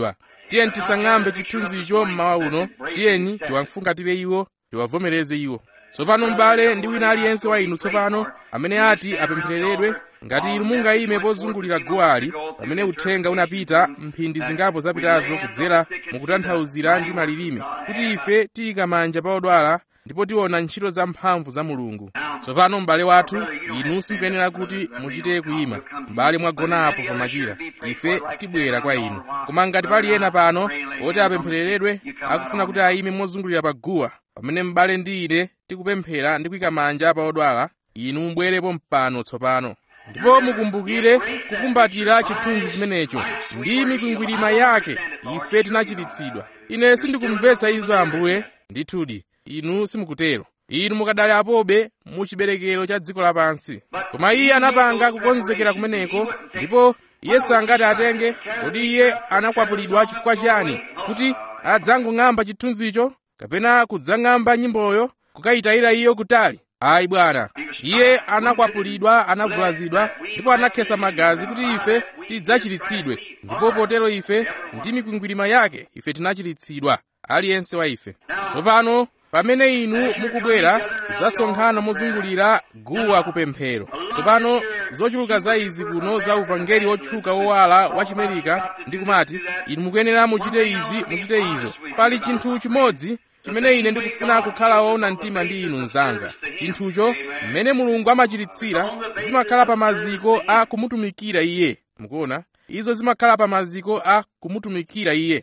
tiyeni tisang'ambe chithunzicho mmawa uno tiyeni tiwafungatire iwo tiwavomereze iwo tsopano m'bale ndi wina aliyense wa inu tsopano amene ati apemphereredwe ngati inu mungayime pozungulira guwali pamene uthenga unapita mphindi zingapo zapitazo kudzera mukutanthauzira ndi malilime kuti ife tiyika manja pa odwala ndipo tiona ntchito zamphamvu za mulungu tsopano m'bale wathu inu simukuyenera kuti muchite kuyima m'bale mwagona apo pamachira ife tibwera kwa inu koma ngati pali ena pano oti apemphereredwe akufuna kuti ayime mozungulira pa guwa pamene m'bale ndi ine tikupemphera ndi kuyika manja pa odwala inu mubwerepo mpano tsopano ndipo mukumbukire kukumbatira chithunzi chimenecho ndi mikwingwirima yake ife tinachiritsidwa ine sindikumvetsa izo ambuye ndithudi inu simukutero inu mukadali apobe mu chiberekero cha dziko lapansi koma iye anapanga kukonzekera kumeneko ndipo iye sangati atenge kodi iye anakwapulidwa chifukwa chiyani kuti adzangong'amba chithunzicho kapena kudzang'amba nyimboyo kukayitayira iyo kutali ayi bwana iye anakwapulidwa anavulazidwa ndipo anakhesa magazi kuti ife tidzachiritsidwe ndipo potero ife ndi mikwingwirima yake ife tinachiritsidwa aliyense wa ife tsopano pamene inu mukubwera kudzasonkhana mozungulira guwa kupemphero tsopano zochuluka za izi kuno za uvangeli otchuka wowala wa chimerika ndi kumati inu mukuyenera muchite izi muchite izo pali chinthu chimodzi chimene ine ndikufuna kukhala woona mtima ndi inu mnzanga chinthucho mmene mulungu amachiritsira zimakhala pa maziko a kumutumikira iye mukuona izo zimakhala pa maziko a kumutumikira iye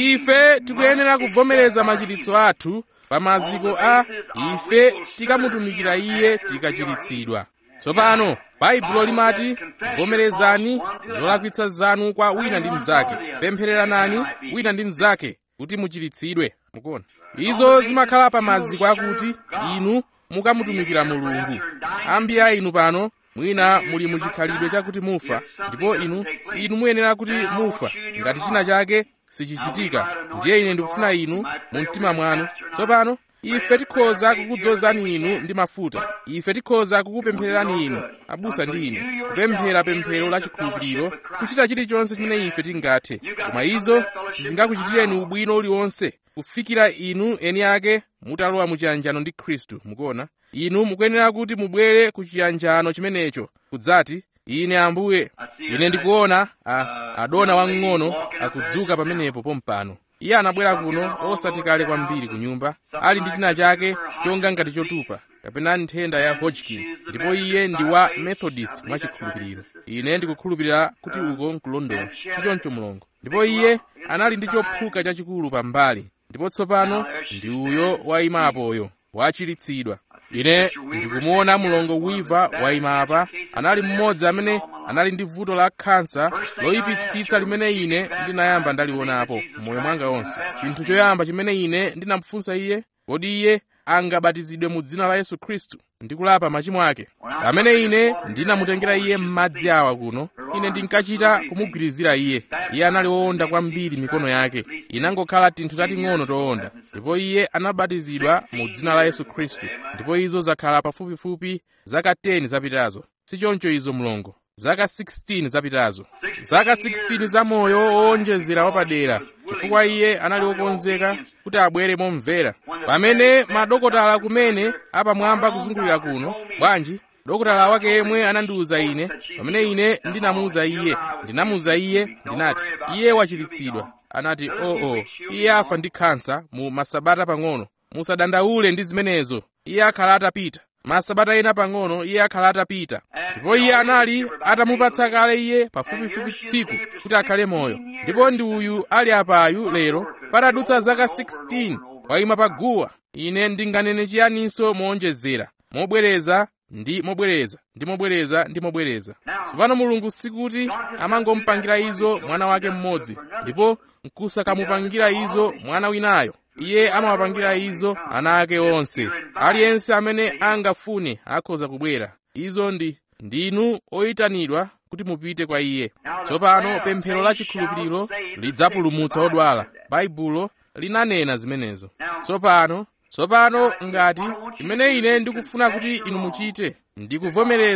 ife tikuyenera kuvomereza machiritso athu pa maziko a ife tikamutumikira iye tikachiritsidwa tsopano baibulo limati vomerezani zolakwitsa zanu kwa wina ndi mnzake pemphereranani wina ndi mnzake kuti muchiritsidwe mukuona izo zimakhala pa maziko akuti inu mukamutumikira mulungu ambiri a inu pano mwina muli muchikhalidwe chakuti mufa ndipo inu inu muyenera kuti mufa ngati china chake sichichitika ndiye ine ndikufuna inu mu mtima mwanu tsopano ife tikhoza kukudzozani inu ndi mafuta ife tikhoza kukupemphererani inu abusa ndi ine kupemphera pemphero la chikhulupiriro kuchita chilichonse chimene ife tingathe koma izo sizingakuchitireni ubwino uliwonse kufikira inu eni ake mutalowa muchiyanjano ndi khristu mukuona inu mukuyenera kuti mubwere ku chiyanjano chimenecho kudzati ine ambuye ine ndikuona a, adona wamng'ono akudzuka pamenepo pompano iye anabwera kuno osati kale kwambiri ku nyumba ali ndi china chake chonga ngati chotupa kapena nthenda ya hodgkin ndipo iye ndi wa methodist mwachikhulupiriro ine ndikukhulupirira kuti uko nkulondola chichoncho mulungu ndipo iye anali ndi chophuka chachikulu pambali ndipo tsopano ndi uyo wayimapoyo wachiritsidwa ine ndikumuona mlongo wiva wayima apa anali mmodzi amene anali ndi vuto la khansa loyipitsitsa limene ine ndinayamba ndalionapo m'moyo mwanga onse chinthu choyamba chimene ine ndinamufunsa iye kodi iye angabatizidwe mu dzina la yesu khristu ndi kulapa machimo ake pamene ine ndinamutengera iye m'madzi awa kuno ine ndinkachita kumugwirizira iye iye anali wowonda kwambiri mikono yake inangokhala tinthu tating'ono towonda ndipo iye anabatizidwa mu dzina la yesu khristu ndipo izo zakhala pafupifupi zaka 10 zapitazo sichoncho izo mlongo zaka 16 zapitazo zaka 16 za moyo wowonjezera wapadera chifukwa iye anali wokonzeka kuti abwere momvera pamene madokotala kumene apamwamba kuzungulira kuno bwanji dokotala wake yemwe anandiwuza ine pamene ine ndinamuwuza iye ndinamuwuza iye ndinati iye wachiritsidwa anati oo oh, oh. iye afa ndi khansa mu masabata pang'ono musadandaule ndi zimenezo iye akhala atapita masabata ena pang'ono iye akhala atapita ndipo iye anali atamupatsa kale iye pafupifupi tsiku kuti akhale moyo ndipo ndi uyu ali apayu lero patadutsa zaka 16 wayima pa guwa ine ndinganene chiyaninso moonjezera mobwereza ndi mobwereza ndi mobwereza ndi mobwereza tsopano mulungu sikuti amangomupangira izo mwana wake mmodzi ndipo nkusakamupangira izo mwana winayo iye amawapangira izo ana ake onse aliyense amene angafune akhoza kubwera izo ndi ndinu oyitanidwa kuti mupite kwa iye tsopano pemphero la chikhulupiriro lidzapulumutsa odwala baibulo linanena zimenezo tsopano tsopano ngati chimene ine ndikufuna kuti inu muchite ndikuvomereza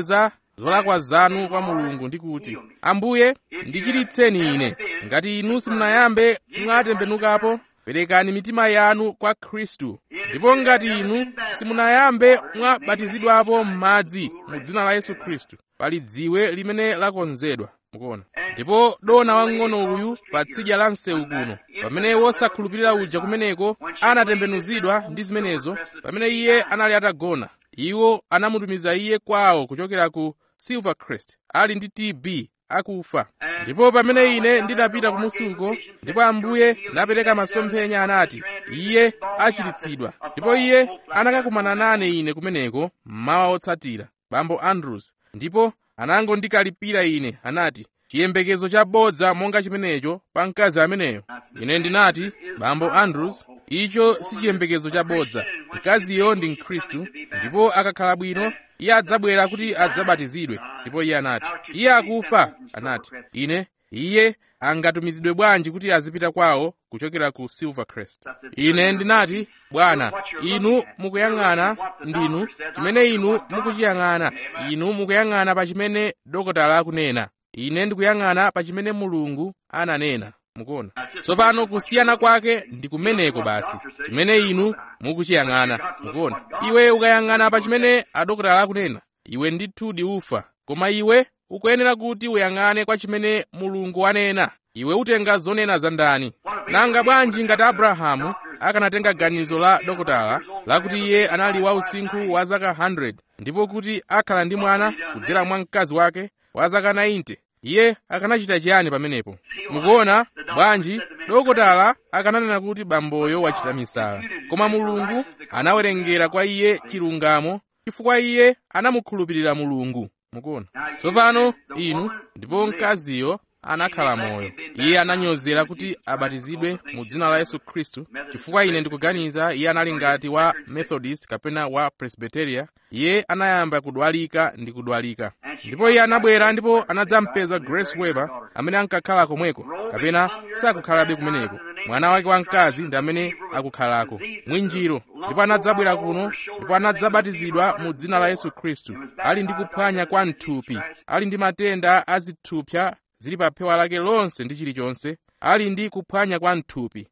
zolakwa zanu kwa mulungu ndi kuti ambuye ndichiritseni ine ngati inu simunayambe mwatembenukapo perekani mitima yanu kwa khristu ndipo ngati inu simunayambe mwabatizidwapo m'madzi mu dzina la yesu khristu pali dziwe limene lakonzedwa mukuona ndipo dona wang'ono uyu pa tsidya la msewu kuno pamene wosakhulupirira uja kumeneko anatembenuzidwa ndi zimenezo pamene iye anali atagona iwo anamutumiza iye kwawo kuchokera ku silvercrest ali ndi tb akufa ndipo pamene ine ndinapita kumusuko ndipo ambuye napereka masomphenya anati iye achiritsidwa ndipo iye anakakumana nane ine kumeneko mmawa otsatira bambo andrews ndipo anangondikalipira ine anati chiyembekezo chabodza monga chimenecho pa mkazi ameneyo ine ndinati bambo andrews icho si chiyembekezo chabodza mkaziyo ndi mkhristu ndipo akakhala bwino iye adzabwera kuti adzabatizidwe ndipo iye anati iye akufa anati ine iye angatumizidwe bwanji kuti azipita kwawo kuchokera ku silvercrest ine ndinati bwana inu mukuyang'ana ndinu chimene inu mukuchiyang'ana inu mukuyang'ana pa chimene dokotala akunena ine ndikuyang'ana pa chimene mulungu ananena mukuona tsopano kusiyana kwake ndi kumeneko basi chimene inu mukuchiyang'ana mukuona iwe ukayang'ana pa chimene adokotala akunena iwe ndithudi ufa koma iwe ukuyenera kuti uyang'ane kwa chimene mulungu wanena iwe utenga zonena za ndani nanga bwanji ngati abrahamu akanatenga ganizo la dokotala lakuti iye anali wa usinkhu wa zaka 100 ndipo kuti akhala ndi mwana kudzera mwa mkazi wake wa zaka 90 iye akanachita chiyani pamenepo mukuona bwanji dokotala akananena kuti bamboyo wachita misala koma mulungu anawerengera kwa iye chilungamo chifukwa iye anamukhulupirira mulungu mukuona tsopano inu ndipo mkaziyo anakhala moyo iye ananyozera kuti abatizidwe mu dzina la yesu khristu chifukwa ine ndikuganiza iye anali ngati wa methodist kapena wa presbyteria iye anayamba kudwalika ndi kudwalika ndipo iye anabwera ndipo anadzampeza grace weber amene ankakhala komweko kapena sakukhalabe kumeneko mwana wake wamkazi ndi amene akukhalako mwinjiro ndipo anadzabwera kuno ndipo anadzabatizidwa mu dzina la yesu khristu ali ndi kuphwanya kwa mthupi ali ndi matenda a zithupsa zili pa phewa lake lonse ndi chilichonse ali ndi kuphwanya kwa mthupi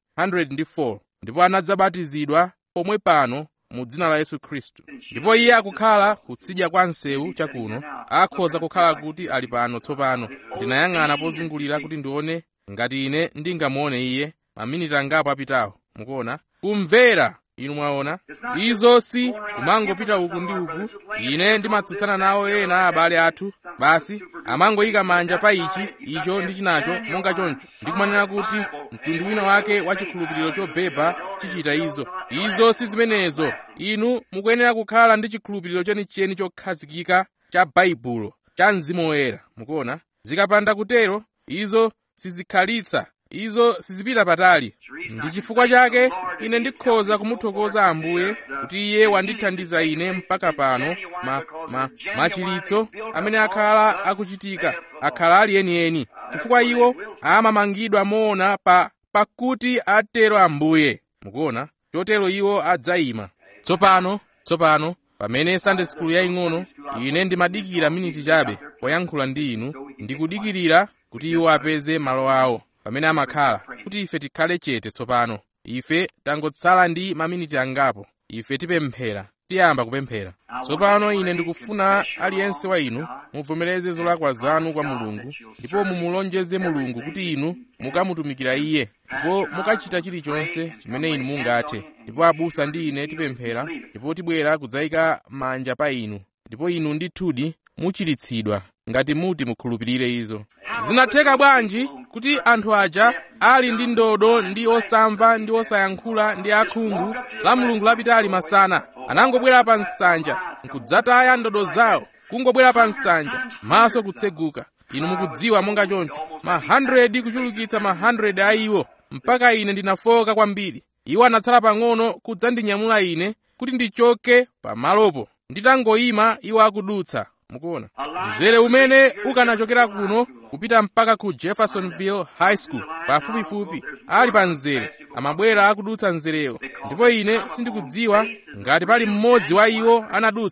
104 ndipo anadzabatizidwa pomwe pano mu dzina la yesu khristu ndipo iye akukhala kutsidya kwa msewu chakuno akhoza kukhala kuti ali pano tsopano ndinayang'ana pozungulira kuti ndione ngati ine ndingamuone iye maminiti angapo apitawo mukuona kumvera inu mwaona izo si kumangopita uku ndi uku ine ndimatsutsana nawo ena abale athu basi amangoyika manja pa ichi icho ndi chinacho monga choncho ndikumanena kuti mtundu wina wake wa chikhulupiriro chobeba chichita izo izo si zimenezo inu mukuyenera kukhala ndi chikhulupiriro chenicheni chokhazikika cha baibulo cha mzimu woyera mukuona zikapanda kutero izo sizikhalitsa izo sizipita patali ndi chifukwa chake ine ndikhoza kumuthokoza ambuye kuti iye wandithandiza ine mpaka pano ma, ma, machilitso amene akhala akuchitika akhala ali enieni chifukwa iwo amamangidwa moona pa pakuti atero ambuye mukuona chotero iwo adzayima tsopano tsopano pamene sunday school yaying'ono ine ndimadikira miniti chabe poyankhula ndi inu ndikudikirira kuti iwo apeze malo awo pamene amakhala kuti ife tikhale chete tsopano ife tangotsala ndi maminiti angapo ife tipemphera tiyamba kupemphera tsopano ine ndikufuna aliyense wa inu muvomereze zolakwa zanu kwa mulungu ndipo mumulonjeze mulungu kuti inu mukamutumikira iye ndipo mukachita chilichonse chimene inu mungathe ndipo abusa ndi ine tipemphera ndipo tibwera kudzayika manja pa inu ndipo inu ndithudi muchiritsidwa ngati muti mukhulupirire izo zinatheka bwanji kuti anthu aja ali ndi ndodo ndi osamva ndi osayankhula ndi akhungu la mulungu lapitali masana anangobwera pa nsanja nkudzataya ndodo zawo kungobwera pa nsanja maso kutseguka inu mukudziwa monga choncho ma 100 kuchulukitsa ma 100 a iwo mpaka ine ndinafoka kwambiri iwo anatsala pang'ono kudzandinyamula ine kuti ndichoke pamalopo nditangoyima iwo akudutsa mukuona mzere umene ukanachokera kuno kupita mpaka ku jeffersonville high school pafupifupi ali pa mzere amabwera akudutsa mzerewo ndipo ine sindikudziwa ngati pali mmodzi wa iwo anadutsa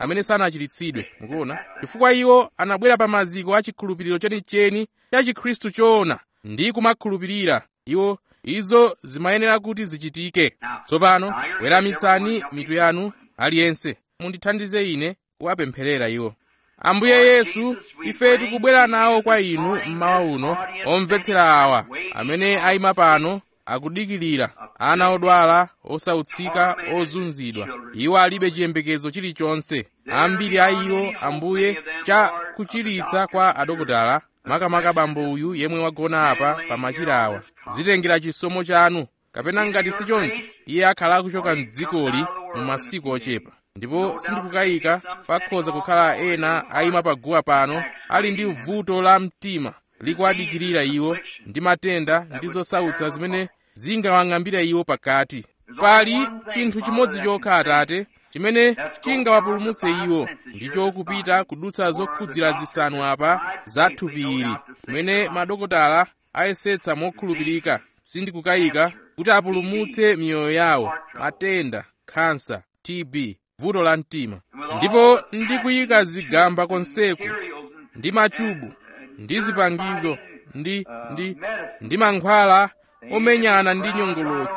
amene sanachiritsidwe mukuona chifukwa iwo anabwera pa maziko a chikhulupiriro chenicheni cha chikhristu choona ndi kumakhulupirira iwo izo zimayenera kuti zichitike tsopano weramitsani mitu yanu aliyense mundithandize ine kuwapempherera iwo ambuye yesu ife tikubwera nawo kwa inu mmawa uno omvetsera awa amene ayima pano akudikirira ana odwala osautsika ozunzidwa iwo alibe chiyembekezo chilichonse ambiri a iwo ambuye cha kuchiritsa kwa adokotala makamaka bambo uyu yemwe wagona apa pa machira awa zitengera chisomo chanu kapena ngati si choncho iye akhala akuchoka mdzikoli mu masiku ochepa ndipo sindikukayika pakhoza kukhala ena ayima paguwa pano ali ndi vuto la mtima likuwadikirira iwo ndi matenda ndi zosautsa zimene zingawang'ambire iwo pakati pali chinthu chimodzi chokha atate chimene chingawapulumutse iwo ndicho kupita kudutsa zokhudzira zisanu apa za thupi ili kumene madokotala ayesetsa mokhulupirika sindikukayika kuti apulumutse miyoyo yawo matenda khansa tb vuto la mtima ndipo ndikuyika zigamba konseku ndi machubu ndi zipangizo ndi ndi ndi mankhwala omenyana ndi nyongolosi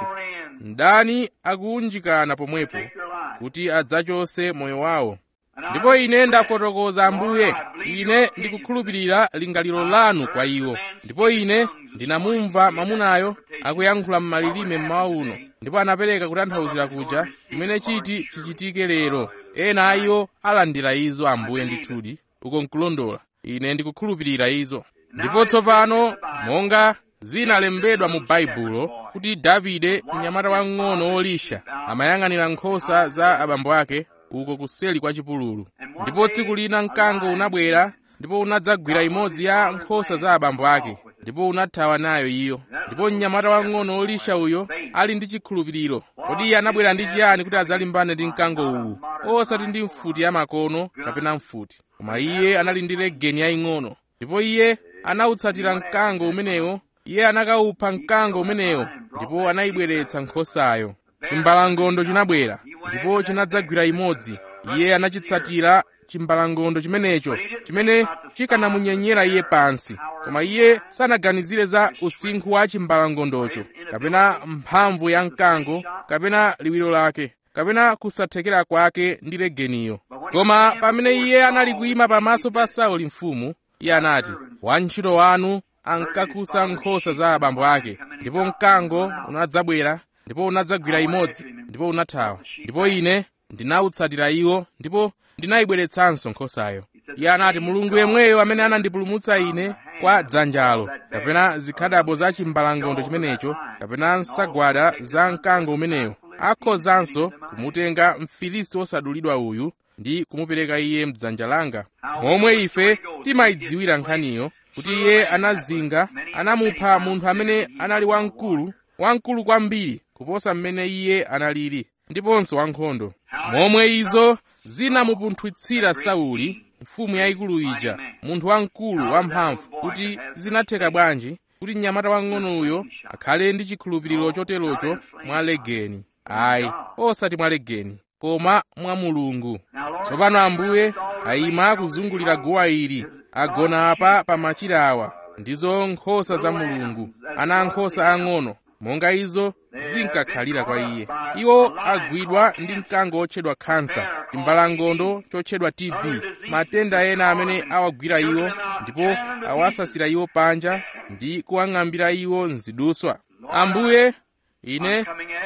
mdani akuunjikana pomwepo kuti adzachose moyo wawo ndipo ine ndafotokoza ambuye ine ndikukhulupirira lingaliro lanu kwa iwo ndipo ine ndinamumva mwamunayo akuyankhula m'malilime mmawa uno ndipo anapereka kutanthauzira kuja chimene chiti chichitike lero ena a iwo alandira izo ambuye ndithudi uko nkulondola ine ndikukhulupirira izo ndipo tsopano monga zinalembedwa mu baibulo kuti davide mnyamata wang'ono wolisha amayang'anira nkhosa za abambo ake uko kuseli kwa chipululu ndipo tsiku lina mkango unabwera ndipo unadzagwira imodzi ya nkhosa za abambo ake ndipo unathawa nayo iyo ndipo mnyamata wang'ono wolisha uyo ali ndi chikhulupiriro kodi iye anabwera ndi chiyani kuti adzalimbane ndi mkango uwu osati ndi mfuti ya makono kapena mfuti koma iye anali ndi legeni yaying'ono ndipo iye anawutsatira mkango umenewo iye anakawupha mkango umenewo ndipo anayibweretsa nkhosayo chimbalangondo chinabwera ndipo chinadzagwira imodzi iye anachitsatira chimbalangondo chimenecho chimene chikanamunyenyera iye pansi koma iye sanaganizire za usinkhu wa chimbalangondocho kapena mphamvu ya mkango kapena liwiro lake kapena kusathekera kwake ndi legeniyo koma pamene iye anali kuyima pamaso pa sauli mfumu iye anati wantchito wanu ankakusa nkhosa za abambo ake ndipo mkango unadzabwera ndipo unadzagwira imodzi ndipo unathawa ndipo ine ndinawutsatira iwo ndipo ndinayibweretsanso nkhosayo iye anati mulungu yemweyo amene anandipulumutsa ine kwa dzanjalo kapena zikhadabo za chimbalangondo chimenecho kapena nsagwada za mkango umenewo akhozanso kumutenga mfilisti wosadulidwa uyu ndi kumupereka iye mdzanja langa momwe ife timayidziwira nkhaniyo kuti iye anazinga anamupha munthu amene anali wamkulu wamkulu kwambiri kuposa mmene iye analili ndiponso wankhondo momwe izo zinamupunthwitsira sauli mfumu yayikulu ija munthu wamkulu wamphamvu kuti zinatheka bwanji kuti mnyamata wang'ono uyo akhale ndi chikhulupiriro choterocho mwa legeni ayi osati mwa legeni koma mwa mulungu tsopano ambuye ayima akuzungulira guwa ili agona apa pa machira awa ndizo nkhosa za mulungu ana ankhosa ang'ono monga izo zinkakhalira kwa iye iwo agwidwa ndi mkango otchedwa khansa chimbalangondo chotchedwa tb matenda ena amene awagwira iwo ndipo awasasira iwo panja ndi kuwang'ambira iwo nziduswa ambuye ine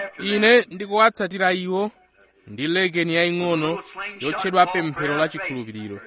ine ndikuwatsatira iwo ndi legeni yaying'ono yotchedwa pemphero la chikhulupiriro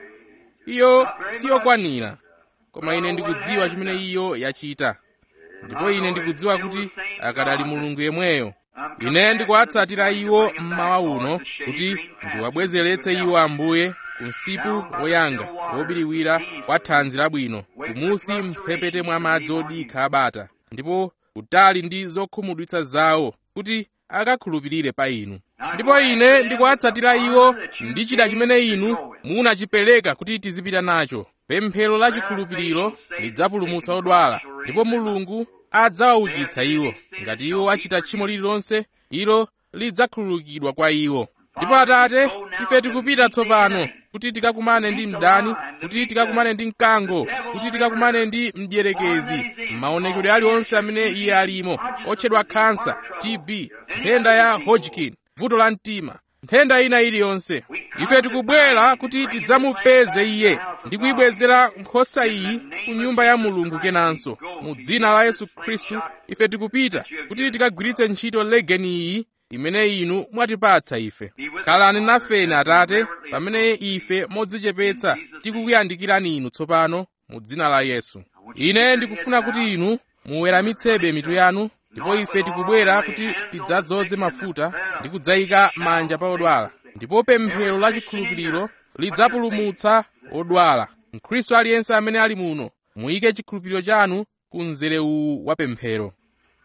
iyo siyokwanira koma ine ndikudziwa chimene iyo yachita ndipo ine ndikudziwa kuti akadali mulungu yemweyo ine ndikuwatsatira iwo mmawa uno kuti ndiwabwezeretse iwo ambuye ku msipu woyanga wobiriwira kwa thanzi labwino kumusi mphepete mwa madzi odikha abata ndipo kutali ndi zokhumudwitsa zawo kuti akakhulupirire pa inu ndipo ine ndikuwatsatira iwo ndi chida chimene inu munachipereka kuti tizipita nacho pemphero la chikhulupiriro lidzapulumutsa odwala ndipo mulungu adzawaukitsa iwo ngati iwo achita tchimo lililonse ilo lidzakhululukidwa kwa iwo ndipo atate ife tikupita tsopano kuti tikakumane ndi mdani kuti tikakumane ndi mkango kuti tikakumane ndi mdierekezi maonekedwe aliwonse amene iye alimo otchedwa khansa tb nthenda ya hodgkin vuto la mtima nthenda ina iliyonse ife tikubwera kuti tidzamupeze iye ndi kuyibwezera nkhosa iyi ku nyumba ya mulungu kenanso mu dzina la yesu khristu ife tikupita kuti tikagwiritse ntchito legeni iyi imene inu mwatipatsa ife khalani nafeni atate pamene ife modzichepetsa tikukuyandikirani inu tsopano mu dzina la yesu ine ndikufuna kuti inu muweramitsebe mitu yanu ndipo ife tikubwera kuti tidzadzoze mafuta ndi kudzayika manja pa odwala ndipo pemphero la chikhulupiriro lidzapulumutsa odwala mkhristu aliyense amene ali muno muyike chikhulupiriro chanu ku mzere uwu wa pemphero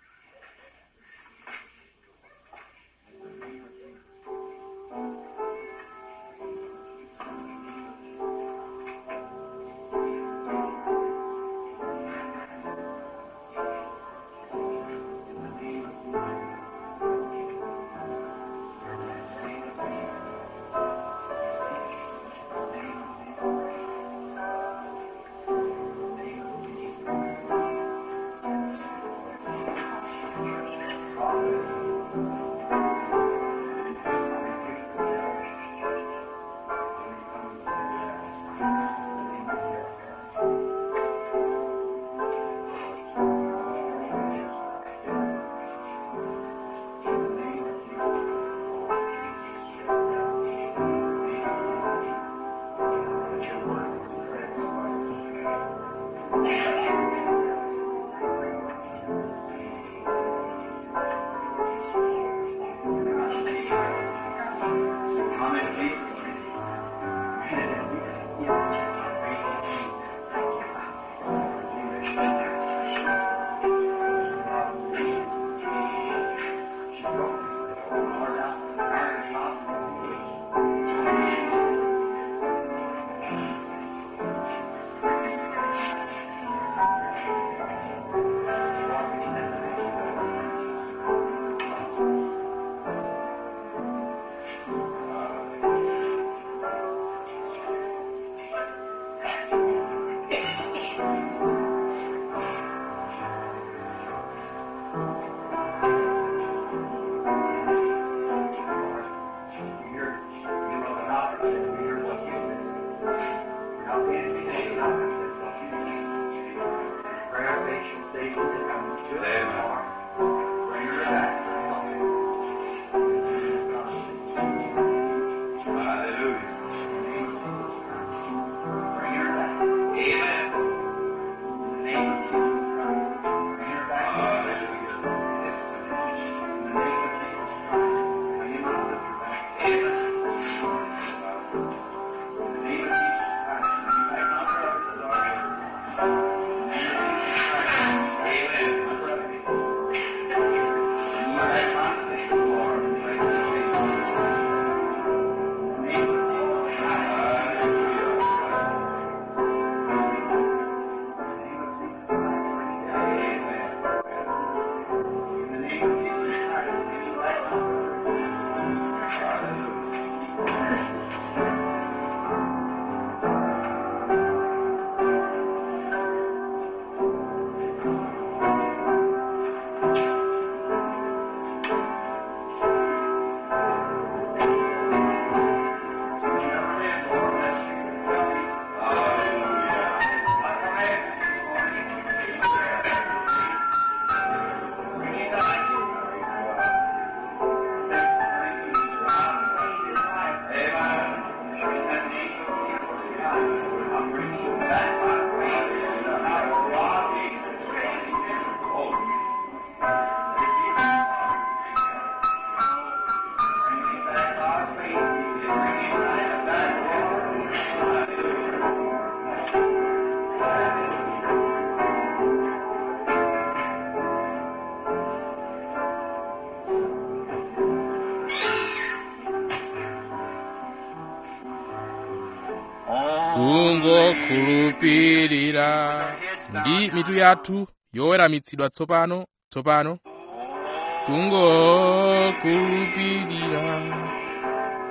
kungokhulupirira ndi mitu yathu yoweramitsidwa tsopano tsopano kungokhulupirira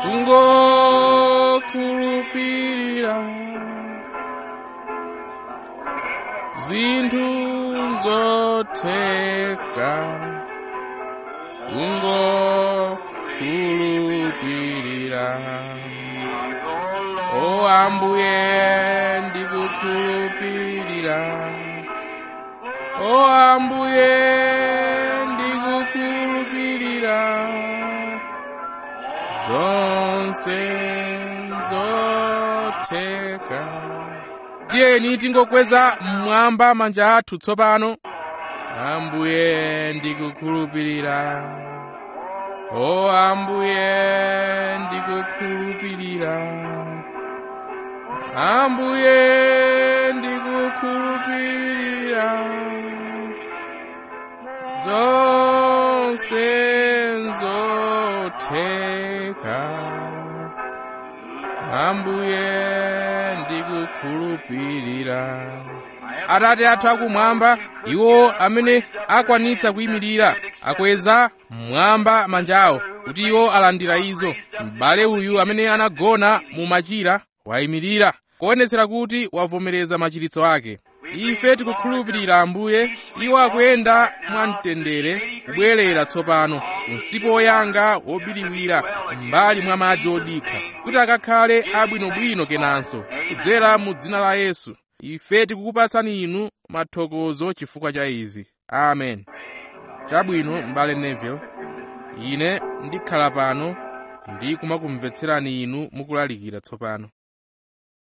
kungokhulupirira zinthu zotheka kungokhulupirira o ambuye ndikukhulupirira o ambuye ndikukhulupirira zonse zotheka tiyeni tingokweza mmwamba manja athu tsopano ambuye ndikukhulupirira o ambuye ndikukhulupirira ambuye ndikukhulupirira zonse zotheka ambuye ndikukhulupirira atate athu akumwamba iwo amene akwanitsa kuyimirira akweza mmwamba manja awo kuti iwo alandira izo m'bale uyu amene anagona mu machira wayimirira kuonetsera kuti wavomereza machiritso ake ife tikukhulupirira ambuye iwo akuyenda mwamtendere kubwerera tsopano msipu woyanga wobiriwira m'mbali mwa madzi odikha kuti akakhale abwinobwino kenanso kudzera mu dzina la yesu ife tikukupatsani inu mathokozo chifukwa cha izi amen chabwino m'bale neville ine ndikhala pano ndi kumakumvetserani inu mukulalikira tsopano